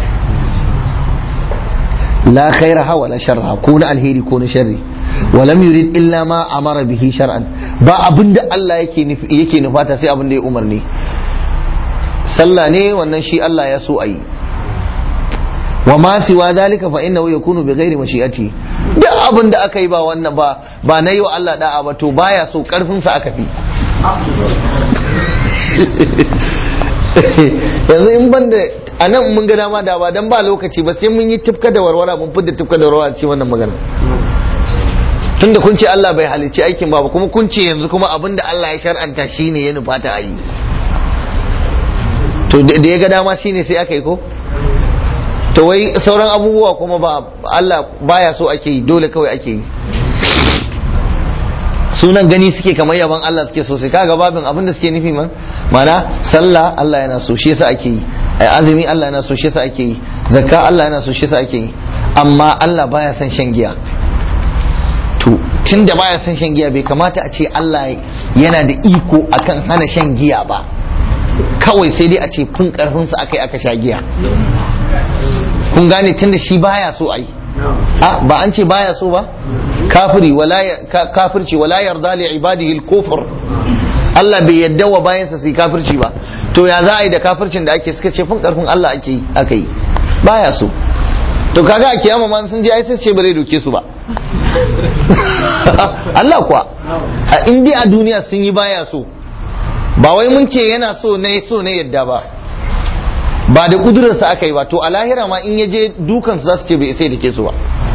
la khaira ha wala sharra ko na alheri ko na sharri walam yurid illa ma amara bihi shar'an ba abinda Allah yake yake nufata sai abinda ya umarni sallah ne wannan shi Allah ya so ayi wa ma siwa zalika fa innahu yakunu bi ghairi mashi'ati duk abin da aka yi ba wannan ba ba na yi wa Allah da'a ba to baya so karfin sa aka fi yanzu in ban da a nan mun ga dama da ba dan ba lokaci ba sai mun yi tufka da warwara mun fidda tufka da warwara ce wannan magana tunda kun ce Allah bai halicci aikin ba kuma kun ce yanzu kuma abin da Allah ya shar'anta shine ya nufata a yi to da ya ga dama shine sai aka yi ko to wai sauran abubuwa kuma ba Allah baya so ake yi dole kawai ake yi sunan gani suke kamar yaban Allah suke so sai kaga babin abin da suke nufi man mana sallah Allah yana so shi yasa ake yi azumi Allah yana so shi yasa ake yi zakka Allah yana so shi yasa ake yi amma Allah baya son shan giya to tunda baya son shan giya bai kamata a ce Allah yana da iko akan hana shan giya ba kawai sai dai a ce kun karfinsa akai aka sha giya kun gane tunda shi baya so ai a ba an ce baya so ba kafiri wala kafirci wala yarda li ibadihi al-kufr Allah bai yadda wa bayansa su kafirci ba to ya za a yi da kafircin da ake suka ce fun karfin Allah ake yi aka yi baya so to kaga a kiyama ma sun je ai sai ce bare doke su ba Allah kuwa a indi a duniya sun yi baya so ba wai mun ce yana so ne so ne yadda ba ba da kudurarsa aka yi ba to a lahira ma in ya je dukan za su ce bai sai da ke su ba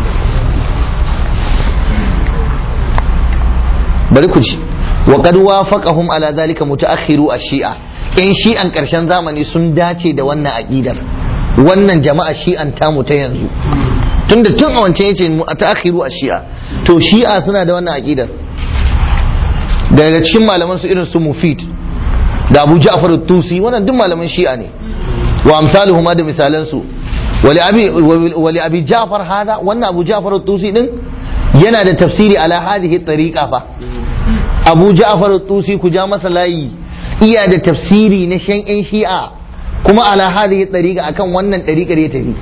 bari ku ji wa qad wafaqahum ala zalika mutaakhiru ash-shi'a in shi'an karshen zamani sun dace da wannan aqidar wannan jama'a shi'an tamu ta yanzu tunda tun a wancan yace mutaakhiru ash-shi'a to shi'a suna da wannan aqidar daga cikin malaman su irin su mufid da abu ja'far at-tusi wannan duk malaman shi'a ne wa amsaluhuma da misalan su wali abi wali abi ja'far hada wannan abu ja'far at-tusi din yana da tafsiri ala hadhihi tariqa fa abu ja'far at-tusi ku ja masa layi iya da tafsiri na shan yan shi'a kuma ala hadhihi tariqa akan wannan tariqar ya tafi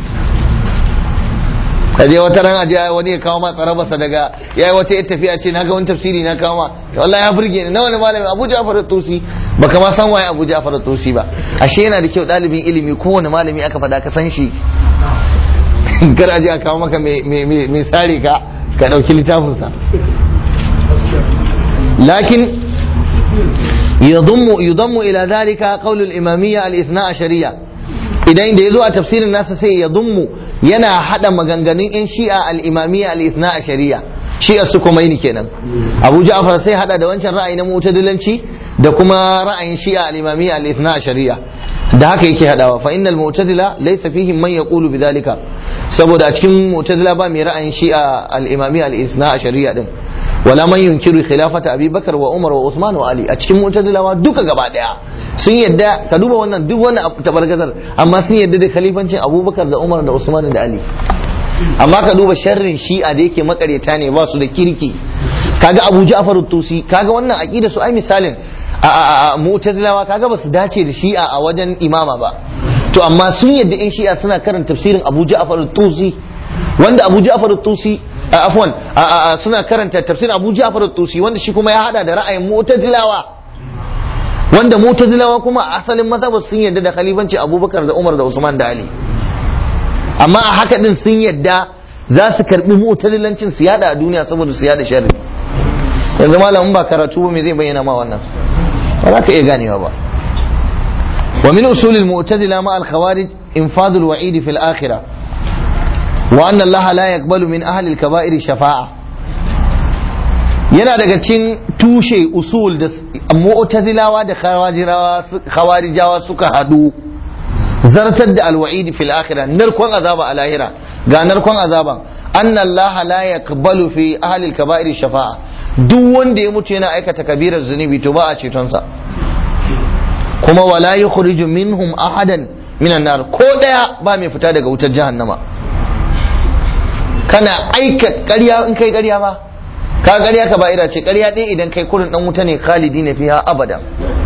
kaje wata ran aje wani ya kawo ma tsarabarsa daga yayi wata yar tafiya ce naga wani tafsiri na kawo ma wallahi ya burge ni na wani malami Abu Ja'far at-Tusi baka ma san waye Abu Ja'far at-Tusi ba ashe yana da kyau dalibin ilimi kowane malami aka fada ka san shi kar aje a kawo maka mai sare ka ka dauki littafin sa lakin يضم يضم الى ذلك قول الاماميه الاثنا عشريه idan da ya zo a tafsirin nasa sai ya dummu yana hada maganganun yan shi'a al-imamiyya al-ithna a shari'a shi'a su kuma ni kenan abu ja'far sai hada da wancan ra'ayi na mu'tadilanci da kuma ra'ayin shi'a al-imamiyya al-ithna a shari'a da haka yake hadawa fa innal mu'tazila laysa fihim man yaqulu bidhalika saboda a cikin mu'tazila ba mai ra'ayin shi'a al-imamiyya al-ithna a shari'a din wala man yunkiru khilafata Abi Bakar wa Umar wa Usman wa Ali a cikin mu'tazilawa duka gaba daya sun yadda ka duba wannan duk wannan tabargazar amma sun yadda da khalifancin Abubakar da Umar da Usman da Ali amma ka duba sharrin shi'a da yake makareta ne ba su da kirki kaga Abu Ja'far tusi kaga wannan aqida su ai misalin a mu'tazilawa kaga ba su dace da shi'a a wajen imama ba to amma sun yadda in shi'a suna karanta tafsirin Abu Ja'far tusi wanda Abu Ja'far tusi afwan suna karanta tafsir Abu Ja'far tusi wanda shi kuma ya hada da ra'ayin Mu'tazilawa wanda Mu'tazilawa kuma a asalin mazhabar sun yadda da khalifanci Abubakar da Umar da Usman da Ali amma a haka din sun yadda za su karbi Mu'tazilancin su yada a duniya saboda su yada sharri yanzu malamin ba karatu ba me zai bayyana ma wannan ba za ka iya ganewa ba ومن أصول المعتزلة مع الخوارج إنفاذ الوعيد في الآخرة وأن الله لا يقبل من أهل الكبائر شفاعة yana daga cikin tushe usul da mu'tazilawa da khawarijawa suka hadu zartar da alwa'idi fil akhirah narkon azaba a lahira ga narkon azaban anna allaha la yaqbalu fi ahli al-kaba'ir shafa'a duk wanda ya mutu yana aikata kabirar zunubi to ba a ceton sa kuma wala yukhriju minhum ahadan minan nar ko daya ba mai fita daga wutar jahannama kana aika ƙarya in kai ƙarya ba ka ƙarya ka ba'ira ce ƙarya ɗaya idan kai kurin ɗan wuta ne khalidi na fiha abada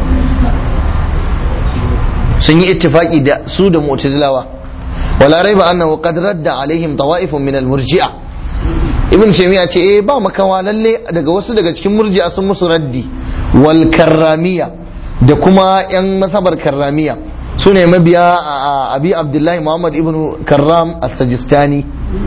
sun yi ittifaki da su da mu'tazilawa wala raiba annahu qad radda alaihim tawa'ifun min al-murji'a ibn taymiya ce eh ba makawa lalle daga wasu daga cikin murji'a sun musu raddi wal karramiya da kuma yan masabar karramiya su ne mabiya abi abdullahi muhammad ibn karram as-sajistani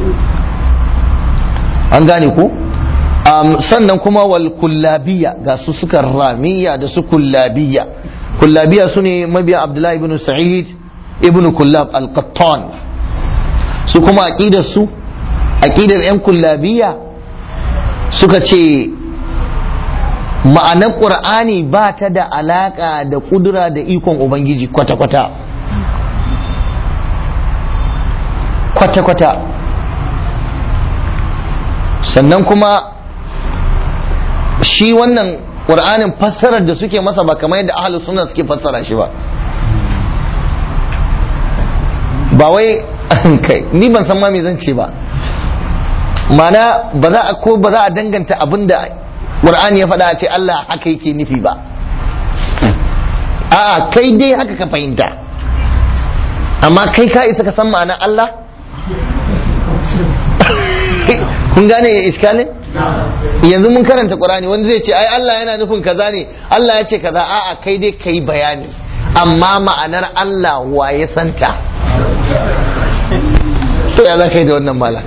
an gane ku sannan kuma wal kullabiya ga su suka ramiya da su kullabiya kullabiya su ne mabiya abdullahi ibn sa'id ibn kullab al-qattan su kuma aqidar su aqidar yan kullabiya suka ce ma'anar qur'ani ba ta da alaka da kudura da ikon ubangiji kwata-kwata kwata-kwata sannan kuma shi wannan ƙur'anin fassarar da suke masa ba kamar yadda ahalus sunna suke fassara shi ba ba wai kai ni ban san ma me zan ce ba mana ba za a ko ba za a danganta abin da ƙur'ani ya faɗa a ce Allah haka yake nufi ba a'a kai dai haka ka fahimta amma kai ka isa ka san ma'anar Allah kun gane iskalin yanzu mun karanta qur'ani wanda zai ce ai Allah yana nufin kaza ne Allah ya ce kaza a'a kai dai kai bayani amma ma'anar Allah wa ya santa to ya za ka yi da wannan mala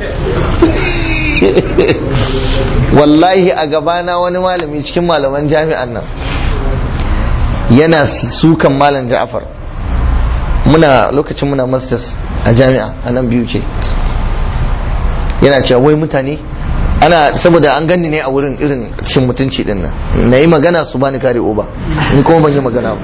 wallahi a gabana wani malami cikin malaman jami'an nan yana sukan malam ja'afar muna lokacin muna masters a jami'a a nan biyu ce yana cewa wai mutane ana saboda an ganni ne a wurin irin cin mutunci din nan na yi magana su bani kare oba ni kuma ban yi magana ba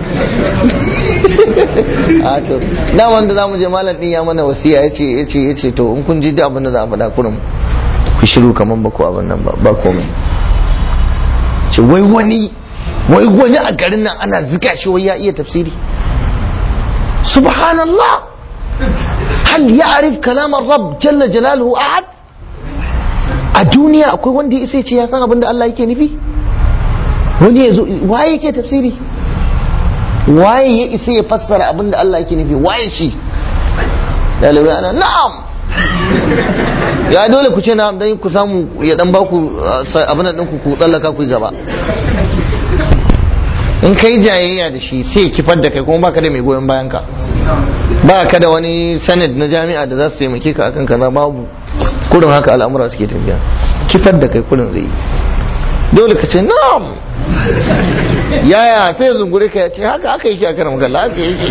a to da wanda zamu je malam din ya mana wasiya yace yace yace to in kun ji duk abin da za a faɗa kurum ku shiru kaman ba ku abin nan ba ba komai ce wai wani wai wani a garin nan ana zika shi wai ya iya tafsiri subhanallah hal ya'rif kalam ar-rabb jalla jalaluhu ahad a duniya akwai wanda ya isa ce ya san abin da Allah yake nufi wani ya zo waye yake tafsiri waye ya isa ya fassara abin da Allah yake nufi waye shi dalibai ana na'am ya dole ku ce na'am dan ku samu ya dan baku abin da ku ku tsallaka ku gaba in kai jayayya da shi sai kifar da kai kuma baka da mai goyon bayan ka ba ka da wani sanad na jami'a da za su taimake ka akan kaza babu kurin haka al'amura suke tafiya kifar da kai kurin zai dole ka ce na'am yaya sai zungure ka ya ce haka aka yi a karam kalla haka yake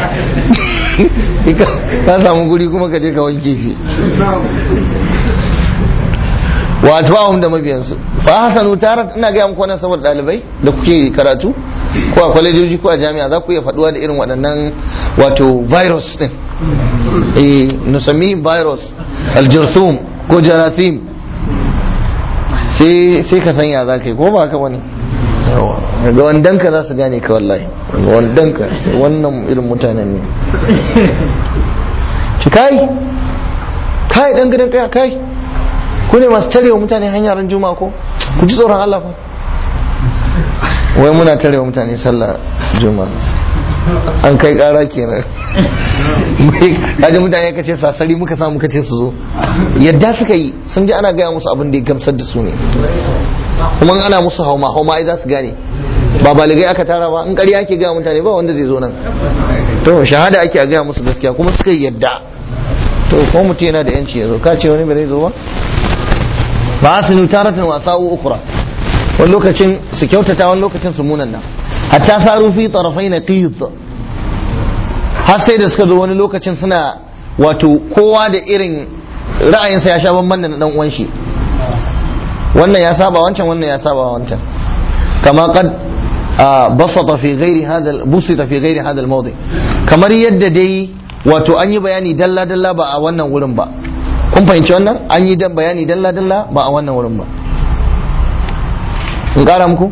ka samu guri kuma ka je ka wanke shi wa atba'uhum da mabiyansu fa hasanu tarat ina ga muku wannan saboda dalibai da kuke karatu ko a kwalejoji ko a jami'a za ku iya faduwa da irin waɗannan wato virus din eh nusami virus aljurthum ko jarathim sai sai ka sanya za ka yi ko ba haka wani ga wandan ka za su gane ka wallahi wandan ka wannan irin mutanen ne ci kai kai dan gidan kai kai ku ne masu tarewa mutane hanyar juma'a ko ku ji tsoron Allah fa wai muna tarewa mutane sallah juma'a an kai kara kenan kaji mutane ka ce sasari muka samu muka ce su zo yadda suka yi sun ji ana gaya musu abin da ya gamsar da su ne kuma ana musu hauma hauma ai za su gane ba baligai aka tara ba in ƙarya ake gaya mutane ba wanda zai zo nan to shahada ake a gaya musu gaskiya kuma suka yi yadda to ko mutum yana da yanci ya zo ka ce wani bai zo ba ba su nutaratan wasa'u ukura wani lokacin su kyautata wani lokacin su munana hatta saru fi tarafai na qid har sai da suka zo wani lokacin suna wato kowa da irin ra'ayinsa ya sha bamban da na dan uwan shi wannan ya saba wancan wannan ya saba wancan kama qad basata fi ghairi hada busita fi ghairi hada al kamar yadda dai wato an yi bayani dalla dalla ba a wannan wurin ba kun fahimci wannan an yi dan bayani dalla dalla ba a wannan wurin ba in kara muku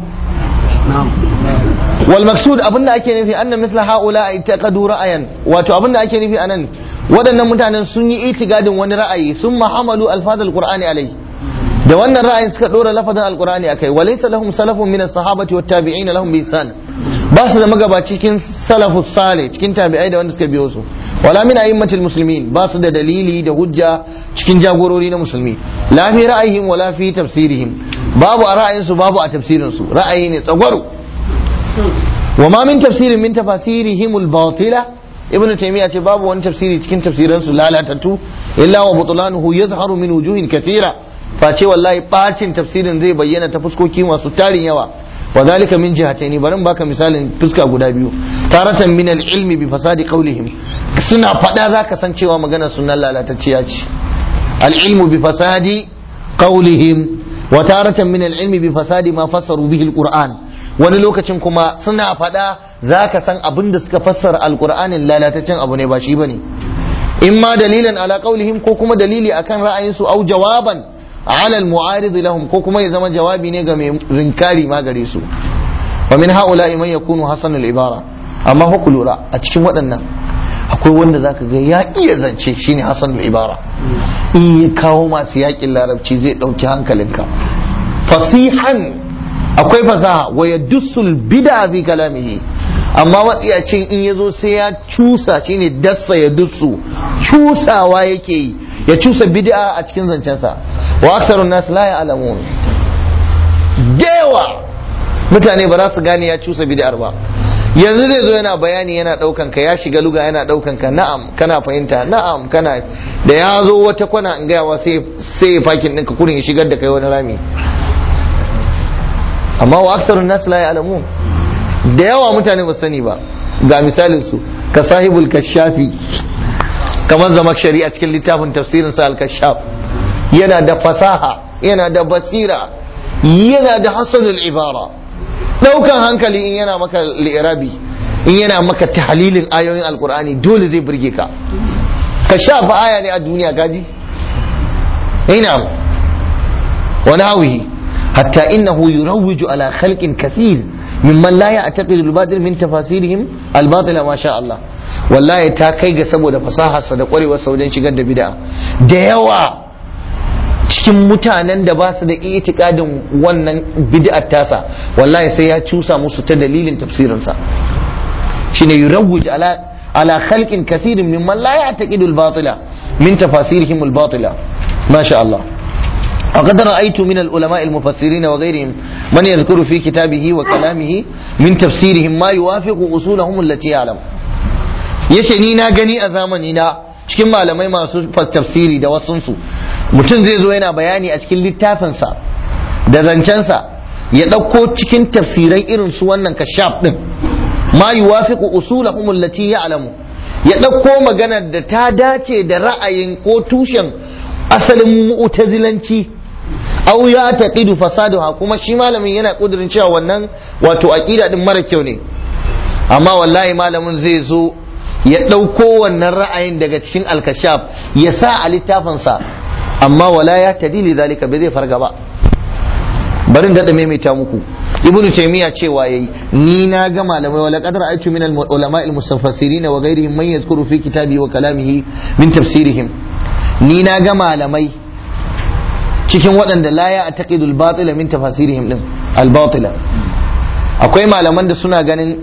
wal maksud abinda ake nufi anna misla haula itaqadu ra'ayan wato abinda ake nufi anan waɗannan mutanen sun yi itigadin wani ra'ayi sun mahamalu alfadal qur'ani alai da wannan ra'ayin suka dora lafazin alqur'ani akai walaysa lahum salafun min as-sahabati wat tabi'in lahum bi ihsan ba su da magabaci cikin salafus salih cikin tabi'ai da wanda suka biyo su wala min a'immatil muslimin ba su da dalili da hujja cikin jagorori na musulmi la fi ra'ayihim wala fi tafsirihim babu a ra'ayinsu babu a tafsirin su ra'ayi ne tsagwaro wa ma min tafsirin min tafasirihim al-batila ibn taymiya ce babu wani tafsiri cikin tafsiran su lalatattu illa wa butlanuhu yazharu min wujuhin kathira face wallahi bacin tafsirin zai bayyana ta fuskoki masu tarin yawa wa zalika min jihataini bari baka misalin fuska guda biyu taratan min al-ilmi bi fasadi qawlihim suna fada zaka san cewa magana sunan lalatacciya ce al-ilmu bi fasadi qawlihim wa taratan min al-ilmi bi fasadi ma fassaru bihi al-qur'an wani lokacin kuma suna faɗa za ka san abin da suka fassara alkur'anin lalataccen abu ne ba shi ba ne in ma dalilan ala qaulihim ko kuma dalili akan ra'ayinsu au jawaban ala al-mu'arid lahum ko kuma ya zama jawabi ne ga mai rinkari ma gare su wa min haula man yakunu hasan al-ibara amma fa lura a cikin waɗannan akwai wanda zaka ga ya iya zance shine hasan al-ibara in ya kawo masu yakin larabci zai ɗauki hankalinka fasihan akwai fasaha wa ya dussul bid'a fi kalamihi amma matsiyacin in ya zo sai ya cusa shine dassa ya dussu cusawa yake yi ya cusa bid'a a cikin zancensa wa aksarun nas la ya'lamun dewa mutane ba za su gane ya cusa bid'ar ba yanzu zai zo yana bayani yana daukan ka ya shiga luga yana daukan ka na'am kana fahimta na'am kana da ya zo wata kwana in gayawa sai sai fakin ɗinka kurin ya shigar da kai wani rami amma wa aksarun nas la ya'lamun da yawa mutane ba sani ba ga misalin su ka sahibul kashafi kamar zama shari'a cikin littafin tafsirin sa al-kashaf yana da fasaha yana da basira yana da hasanul ibara daukan hankali in yana maka li'irabi in yana maka tahlilin ayoyin alqur'ani dole zai burge ka ka shafa aya ne a duniya gaji ina wa nahwihi حتى إنه يروج على خلق كثير ممن لا يعتقد الباطل من تفاسيرهم الباطل ما شاء الله wallahi ta kai ga saboda fasaharsa da kwarewarsa wajen shigar da bid'a da yawa cikin mutanen da ba su da itikadin wannan bid'ar tasa wallahi sai ya cusa musu ta dalilin tafsirinsa shine yurawwij ala ala khalqin kathirin mimman la ya'taqidu al-batila min tafasirihim al-batila ma sha Allah وقد رأيت من العلماء المفسرين وغيرهم من يذكر في كتابه وكلامه من تفسيرهم ما يوافق أصولهم التي يعلم yace ni na gani a zamani na cikin malamai masu tafsiri da wasunsu mutum zai zo yana bayani a cikin littafinsa da zancensa ya ɗauko cikin tafsirai irin su wannan kashaf ɗin ma yuwafiqu usulahum allati ya'lamu ya ɗauko maganar da ta dace da ra'ayin ko tushen asalin mu'tazilanci aw ya taqidu fasaduha kuma shi malamin yana kudirin cewa wannan wato aqida din mara kyau ne amma wallahi malamin zai zo ya ɗauko wannan ra'ayin daga cikin alkashaf ya sa a littafinsa amma wala ya tadili zalika bai zai farga ba barin daɗa maimaita muku ibnu taymiya cewa yayi ni na ga malamai wala qadar aitu min al ulama al mustafassirin wa ghairihim man yadhkuru fi kitabi wa kalamihi min tafsirihim ni na ga malamai cikin waɗanda la ya taqidu al batila min tafasirihim din al batila akwai malaman da suna ganin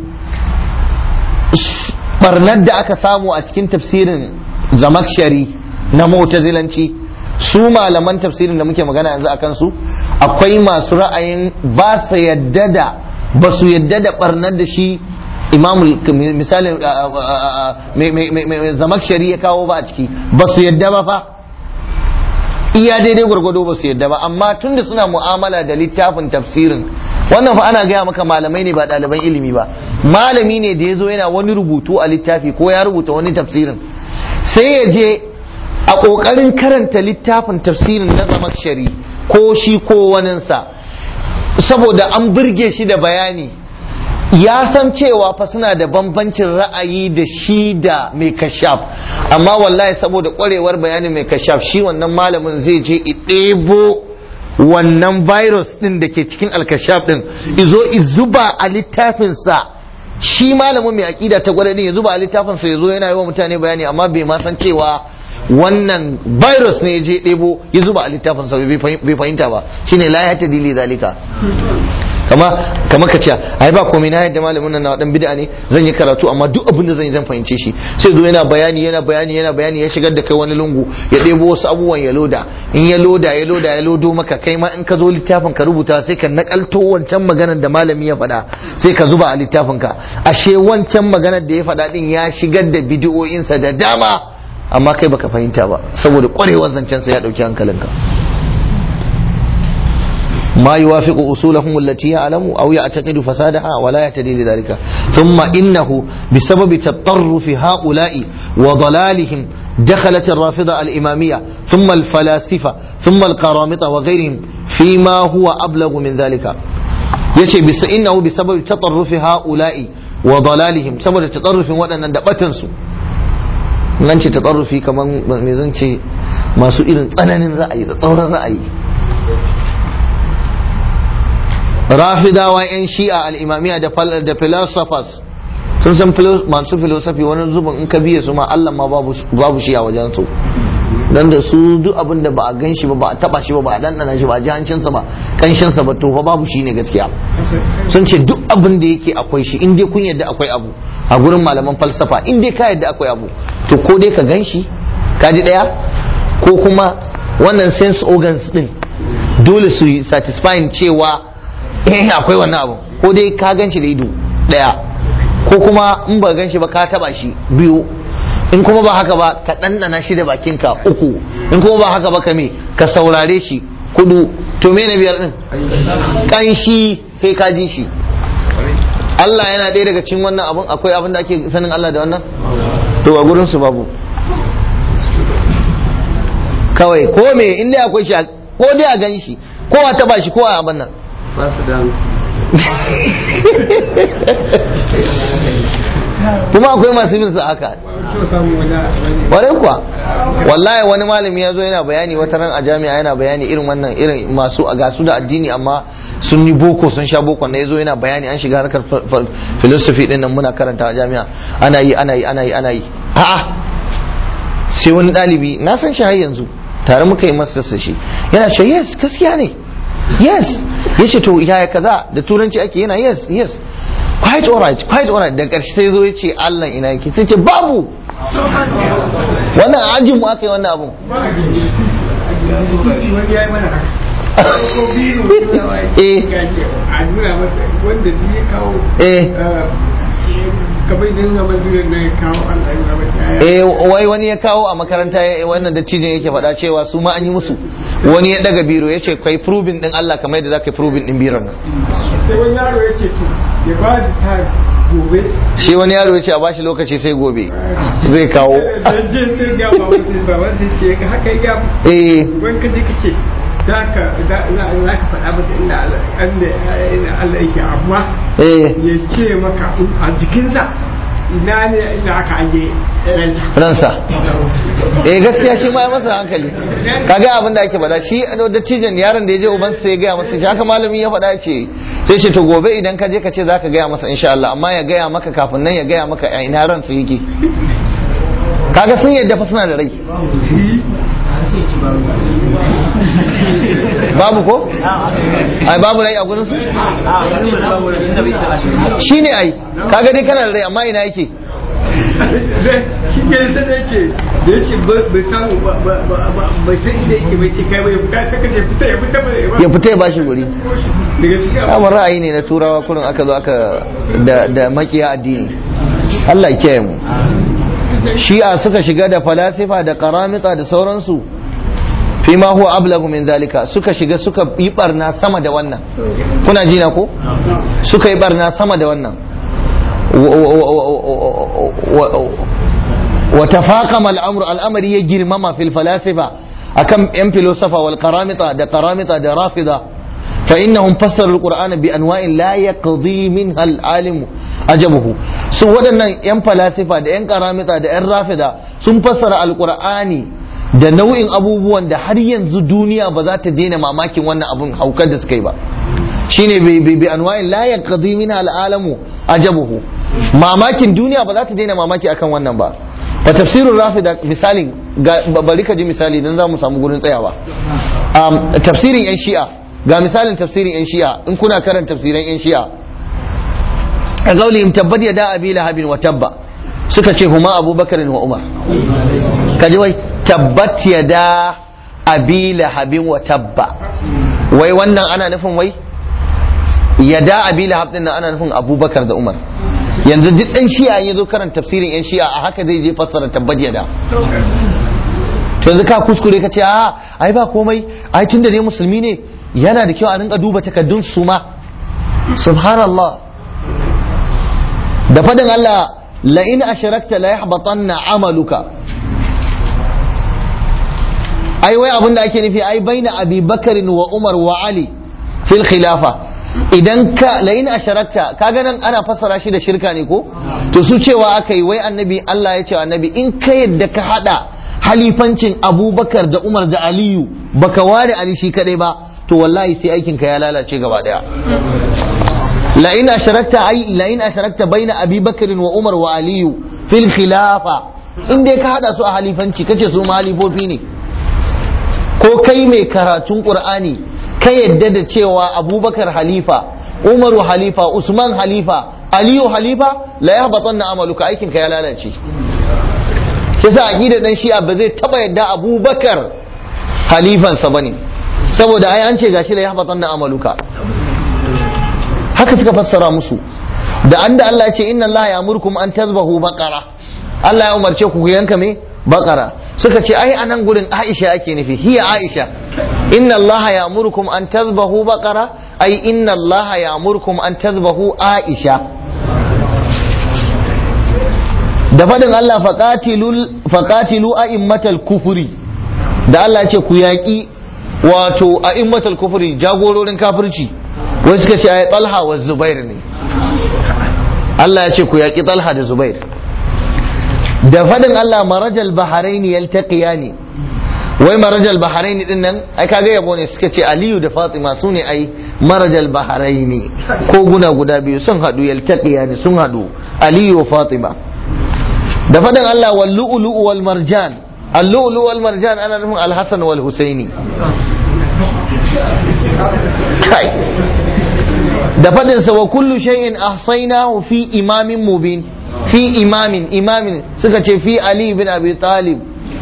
barnar da aka samu a cikin tafsirin zamakshari na mu'tazilanci su malaman tafsirin da muke magana yanzu akan su akwai masu ra'ayin ba su yadda da ba su yadda da barnar da shi imamul misalin zamakshari ya kawo ba a ciki ba su yadda ba fa iya daidai gwargwado ba su yadda ba amma tunda suna mu'amala da littafin tafsirin wannan fa ana gaya maka malamai ne ba ɗaliban ilimi ba malami ne da ya zo yana wani rubutu a littafi ko ya rubuta wani tafsirin sai ya je a ƙoƙarin karanta littafin tafsirin na zamakshari ko shi ko waninsa saboda an burge shi da bayani ya san cewa fa suna da bambancin ra'ayi da shi da mai kashaf amma wallahi saboda kwarewar bayanin mai kashaf shi wannan malamin zai je ɗebo wannan virus din da ke cikin alkashaf din izo zuba a littafinsa shi malamin mai aƙida ta gwada din ya zuba a littafinsa ya zo yana yi wa mutane bayani amma bai ma san cewa wannan virus ne ya je ɗebo ya zuba a littafinsa bai fahimta ba shine la ya tadili zalika kama kama ka ce ai ba komai na yadda malamin nan na dan bid'a ne zan yi karatu amma duk abin da zan yi zan fahimce shi sai zo yana bayani yana bayani yana bayani ya shigar da kai wani lungu ya ɗebo wasu abubuwan ya loda in ya loda ya loda ya lodo maka kai ma in ka zo littafin ka rubuta sai ka nakalto wancan maganar da malami ya faɗa sai ka zuba a littafin ka ashe wancan maganar da ya faɗa din ya shigar da bidiyoyinsa da dama amma kai baka fahimta ba saboda kwarewar zancen sa ya dauki hankalinka ما يوافق أصولهم التي يعلم أو يعتقد فسادها ولا يهتدي لذلك ثم إنه بسبب تطرف هؤلاء وضلالهم دخلت الرافضة الإمامية ثم الفلاسفة ثم القرامطة وغيرهم فيما هو أبلغ من ذلك يشي بس إنه بسبب تطرف هؤلاء وضلالهم سبب التطرف وأن ندبتنسوا nan ce ta tsarrufi kamar mai zance masu irin tsananin ra'ayi da tsauran ra'ayi rafidawa 'yan shi'a al'imamiya da philosophers sun san masu philosophy wani zubin in ka biye su ma Allah ma babu shi a wajen su dan da su duk abin da ba a gan shi ba ba a taba shi ba ba a dandana shi ba a ji hancinsa ba kanshinsa ba to fa babu shi ne gaskiya sun ce duk abin da yake akwai shi in dai kun yadda akwai abu a gurin malaman falsafa in dai ka yadda akwai abu to ko dai ka gan shi ka ji daya ko kuma wannan sense organs din dole su yi satisfying cewa eh akwai wannan abu ko dai ka gan shi da ido daya ko kuma in ba gan shi ba ka taba shi biyu in kuma ba haka ba ka ɗanɗana shi da bakinka uku in kuma ba haka ba ka me ka saurare shi kudu to me na biyar din kanshi sai ka ji shi Allah yana ɗaya daga cikin wannan abun akwai abin da ake sanin Allah da wannan to a gurin su babu kawai ko me in dai akwai shi ko dai a gan shi ko a taba shi ko a abin nan ba su da kuma akwai masu bin sa haka wani kuwa wallahi wani malami ya zo yana bayani wata ran a jami'a yana bayani irin wannan irin masu a gasu da addini amma sun yi boko sun sha boko na ya zo yana bayani an shiga harkar philosophy din nan muna karanta a jami'a ana yi ana yi ana yi ana yi a'a sai wani ɗalibi na san shi har yanzu tare muka yi masa shi yana cewa yes gaskiya ne yes ya ce to yaya kaza da turanci ake yana yes yes quite alright quite alright da ƙarshe sai zo ya ce Allah ina yake sai ce babu wannan ajin mu aka yi wannan abun eh eh eh wai wani ya kawo a makaranta wannan dattijin yake faɗa cewa su ma an yi musu wani ya daga biro ya ce kai probing din Allah kamar yadda za ka yi probing din biron nan sai wani yaro ya ce to ya ba da ta gobe shi wani yaro ya ce a bashi lokaci sai gobe zai kawo sai je sai ga ba wani ba wani ce ga haka ya eh wani ka je ka ce za ka za ka faɗa masa inda Allah yake amma eh ya ce maka a jikinsa ina ne inda aka aje ransa eh gaskiya shi ma ya masa hankali kaga abin da ake faɗa shi dattijan yaron da ya je ubansa sai ya gaya masa shi haka malami ya faɗa ce sai ce to gobe idan ka je ka ce zaka gaya masa insha Allah amma ya gaya maka kafin nan ya gaya maka a ina ransa yake kaga sun yadda fa suna da rai babu ko ai babu rai a gurin su shine ai kaga dai kana da rai amma ina yake shi ke ta da ce da ya ce bai samu bai san inda yake bai ce kai bai fita ta kace fita ya fita ba ya fita ya bashi guri daga cikin kamar ra'ayi ne na turawa kurin aka zo aka da da makiya addini Allah ya kiyaye mu shi'a suka shiga da falasifa da karamita da sauransu fi ma huwa ablagu min zalika suka shiga suka yi barna sama da wannan kuna jina ko suka yi barna sama da wannan wa tafaqama al'amru al'amari ya girmama fil falasifa akan yan filosofa wal qaramita da qaramita da rafida fa innahum fassaru alqur'ana bi anwa'in la yaqdi minha al-alim ajabuhu su waɗannan yan falasifa da yan qaramita da yan rafida sun fassara alqur'ani da nau'in abubuwan da har yanzu duniya ba za ta daina mamakin wannan abun haukar da suka yi ba shine bi bi anwa'in la yaqdi minha al-alamu ajabuhu mamakin duniya ba za ta daina mamaki akan wannan ba fa tafsirul rafida misalin bari ka ji misali dan za mu samu gurin tsayawa tafsirin yan shi'a ga misalin tafsirin yan shi'a in kuna karanta tafsirin yan shi'a a gaulihim tabbat yada abi lahabin wa tabba suka ce huma abubakar wa umar kaji wai tabbat yada abi lahabin wa tabba wai wannan ana nufin wai yada abi lahab din nan ana nufin abubakar da umar yanzu duk dan shi'a ya zo karanta tafsirin yan shi'a a haka zai je fassara tabbat yada to yanzu ka kuskure ka ce a ai ba komai ai tunda ne musulmi ne yana da kyau a rinka duba takaddun su ma subhanallah da fadin Allah la in asharakta la yahbatanna amaluka ai wai abin da ake nufi ai baina abi bakarin wa umar wa ali fil khilafa idan ka la in asharakta kaga nan ana fassara shi da shirka ne ko to su cewa aka yi wai annabi Allah ya ce annabi in ka yadda ka hada halifancin abubakar da umar da aliyu baka ware ali shi kadai ba to wallahi sai aikin ka ya lalace gaba daya la in asharakta ai la in asharakta baina abi bakr wa umar wa aliyu fil khilafa in dai ka hada su a halifanci kace su ma halifofi ne ko kai mai karatun qur'ani ka yadda da cewa abubakar halifa umaru halifa usman halifa aliyu halifa la yahbatanna amaluka aikin ka ya lalace yasa aqida dan shi'a ba zai taba yadda abubakar halifansa bane saboda ai an ce gashi la yahbatanna amaluka haka suka fassara musu da an da Allah ya ce inna Allah ya amurkum an tazbahu baqara Allah ya umarce ku ku yanka me baqara suka ce ai anan gurin Aisha ake nufi hiya Aisha inna Allah ya amurkum an tazbahu baqara ai inna Allah ya amurkum an tazbahu Aisha da faɗin Allah faƙatilu a immatal kufuri da Allah ce ku yaƙi wato a immatal kufuri jagororin kafirci wai suka ce ai talha wa zubair ne Allah ya ce ku yaƙi talha da zubair da faɗin Allah marajal baharaini yaltaqiyani wai marajal baharaini din nan ai kaga yabo ne suka ce Aliyu da Fatima su ne ai marajal baharaini ko guna guda biyu sun haɗu yaltaqiyani sun haɗu Aliyu wa Fatima da faɗin Allah wal lu'lu'u wal marjan al lu'lu'u wal marjan ana nufin al hasan wal husaini kai da faɗin sa wa kullu shay'in ahsaynahu fi imamin mubin fi imamin imamin suka ce fi ali bin abi talib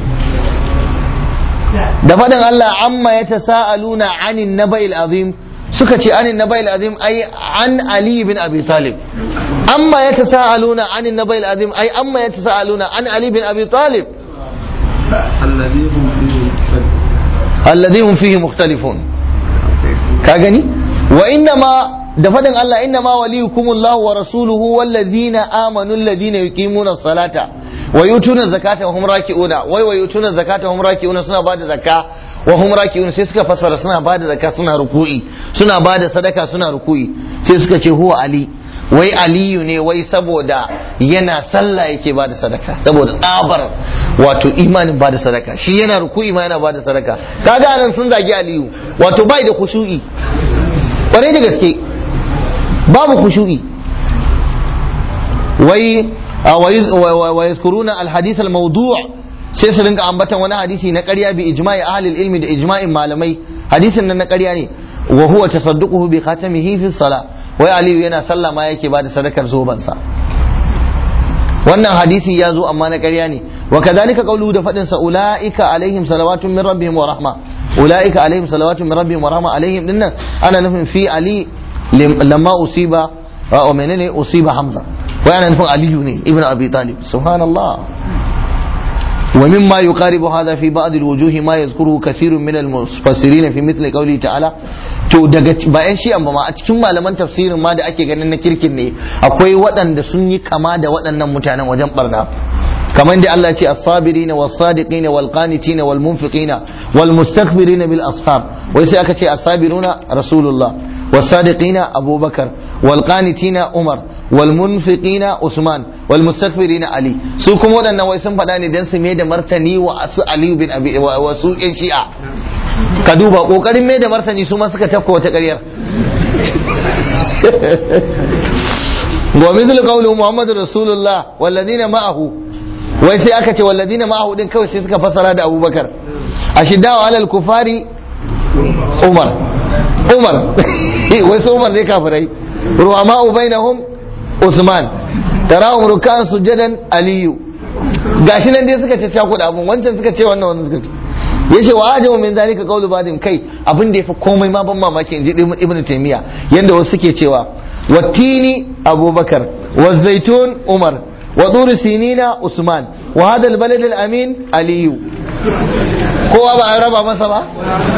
da faɗin Allah amma yatasaaluna anin naba'il azim suka ce anin naba'il azim ai an ali bin abi talib amma ya tasa'aluna anin nabai azim ai amma ya tasa'aluna an ali bin abi talib alladhi hum fihi mukhtalifun ka gani wa inna ma da fadin Allah inna ma waliyukumullahu wa rasuluhu wallazina amanu alladhina yuqimuna salata wa yutuna zakata wa hum raki'una wai wa yutuna zakata wa hum raki'una suna bada zakka wa hum raki'un sai suka fassara suna bada zakka suna ruku'i suna bada sadaka suna ruku'i sai suka ce huwa ali wai aliyu ne wai saboda yana sallah yake bada sadaka saboda tsabar wato imanin bada sadaka shi yana ruku'i ma yana bada sadaka kaga nan sun zagi aliyu wato bai da khushu'i kwarai da gaske babu khushu'i wai wa yazkuruna alhadith almawdu' sai su rinka ambatan wani hadisi na ƙarya bi ijma'i ahli ilmi da ijma'in malamai hadisin nan na ƙarya ne wa huwa tasadduquhu bi khatamihi fi salah wai aliyu yana sallah ma yake bada sadakar zobansa wannan hadisi ya zo amma na ƙarya ne wa kadhalika qawluhu da fadin sa ulaika alaihim salawatun min rabbihim wa rahma ulaika alaihim salawatun min rabbihim wa rahma alaihim dinnan ana nufin fi ali lamma usiba wa menene usiba hamza wai ana nufin aliyu ne ibn abi talib subhanallah ومما يقارب هذا في بعض الوجوه ما يذكره كثير من المفسرين في مثل قوله تعالى to daga bayan shi amma ma a cikin malaman tafsirin ma da ake ganin na kirkin ne akwai waɗanda sun yi kama da waɗannan mutanen wajen barna kamar da Allah ce as-sabirina was-sadiqina wal-qanitina wal-munfiqina wal-mustaghfirina bil ashab wai sai aka ce as-sabiruna rasulullah was-sadiqina abubakar wal-qanitina umar wal-munfiqina usman wal-mustaghfirina ali su kuma waɗannan wai sun faɗa ne dan su mai da martani wa su ali bin abi wa su yan shi'a ka duba kokarin mai da martani su ma suka tafka wata ƙaryar wa mithlu qawli muhammadu rasulullah walladina ma'ahu wai sai aka ce walladina ma'ahu din kawai sai suka fasara da abubakar ashiddaw alal kufari umar umar wai su umar ne kafirai ruwama bainahum usman tarahum rukan sujadan aliyu gashi nan dai suka ce cakuɗa abun wancan suka ce wannan wannan suka ce yace wa ajabu min zalika qawlu ba'din kai abin da yafi komai ma ban mamaki inji ibnu taymiya yanda wasu suke cewa wattini abubakar wa zaitun umar wa tur sinina usman wa hada albalad alamin aliyu kowa ba an raba masa ba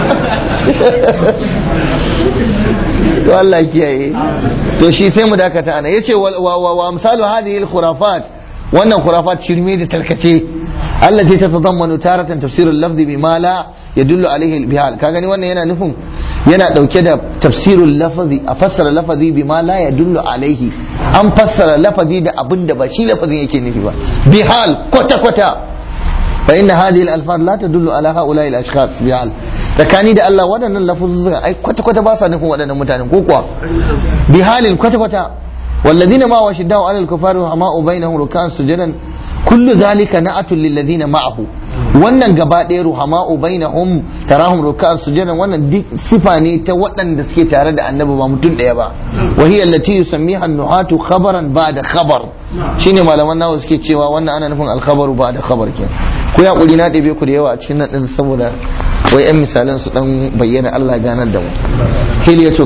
to Allah kiyaye to shi sai mu dakata ana yace wa wa amsalu hadhihi alkhurafat wannan khurafat shirme da tarkace Allah ce ta tadammanu taratan tafsirul lafzi bima la yadullu alaihi albihal ka gani wannan yana nufin yana dauke da tafsirul lafazi a fassara lafazi bima la yadullu alaihi an fassara lafazi da abin da ba shi lafazin yake nufi ba bihal kwata kwata fa inna hadhihi al-alfaz la tadullu ala haula'i al-ashkhas bihal tsakani da Allah waɗannan lafuzzuka ai kwata kwata ba sa nufin waɗannan mutanen ko kuwa bihalin kwata kwata والذين ما وشدوا على الكفار وما بينهم ركعا سجدا كل ذلك نعت للذين معه wannan gaba ɗaya ruhama'u bainahum tarahum ruk'an sujadan wannan duk sifa ne ta waɗanda suke tare da annabi ba mutum ɗaya ba wa hiya allati yusammiha an-nuhatu khabaran ba'da khabar shine malaman nawa suke cewa wannan ana nufin al-khabaru ba'da khabar kenan ku ya kuri na ɗebe ku da yawa a cikin nan din saboda wai yan misalan su dan bayyana Allah ganar da mu hiliyatu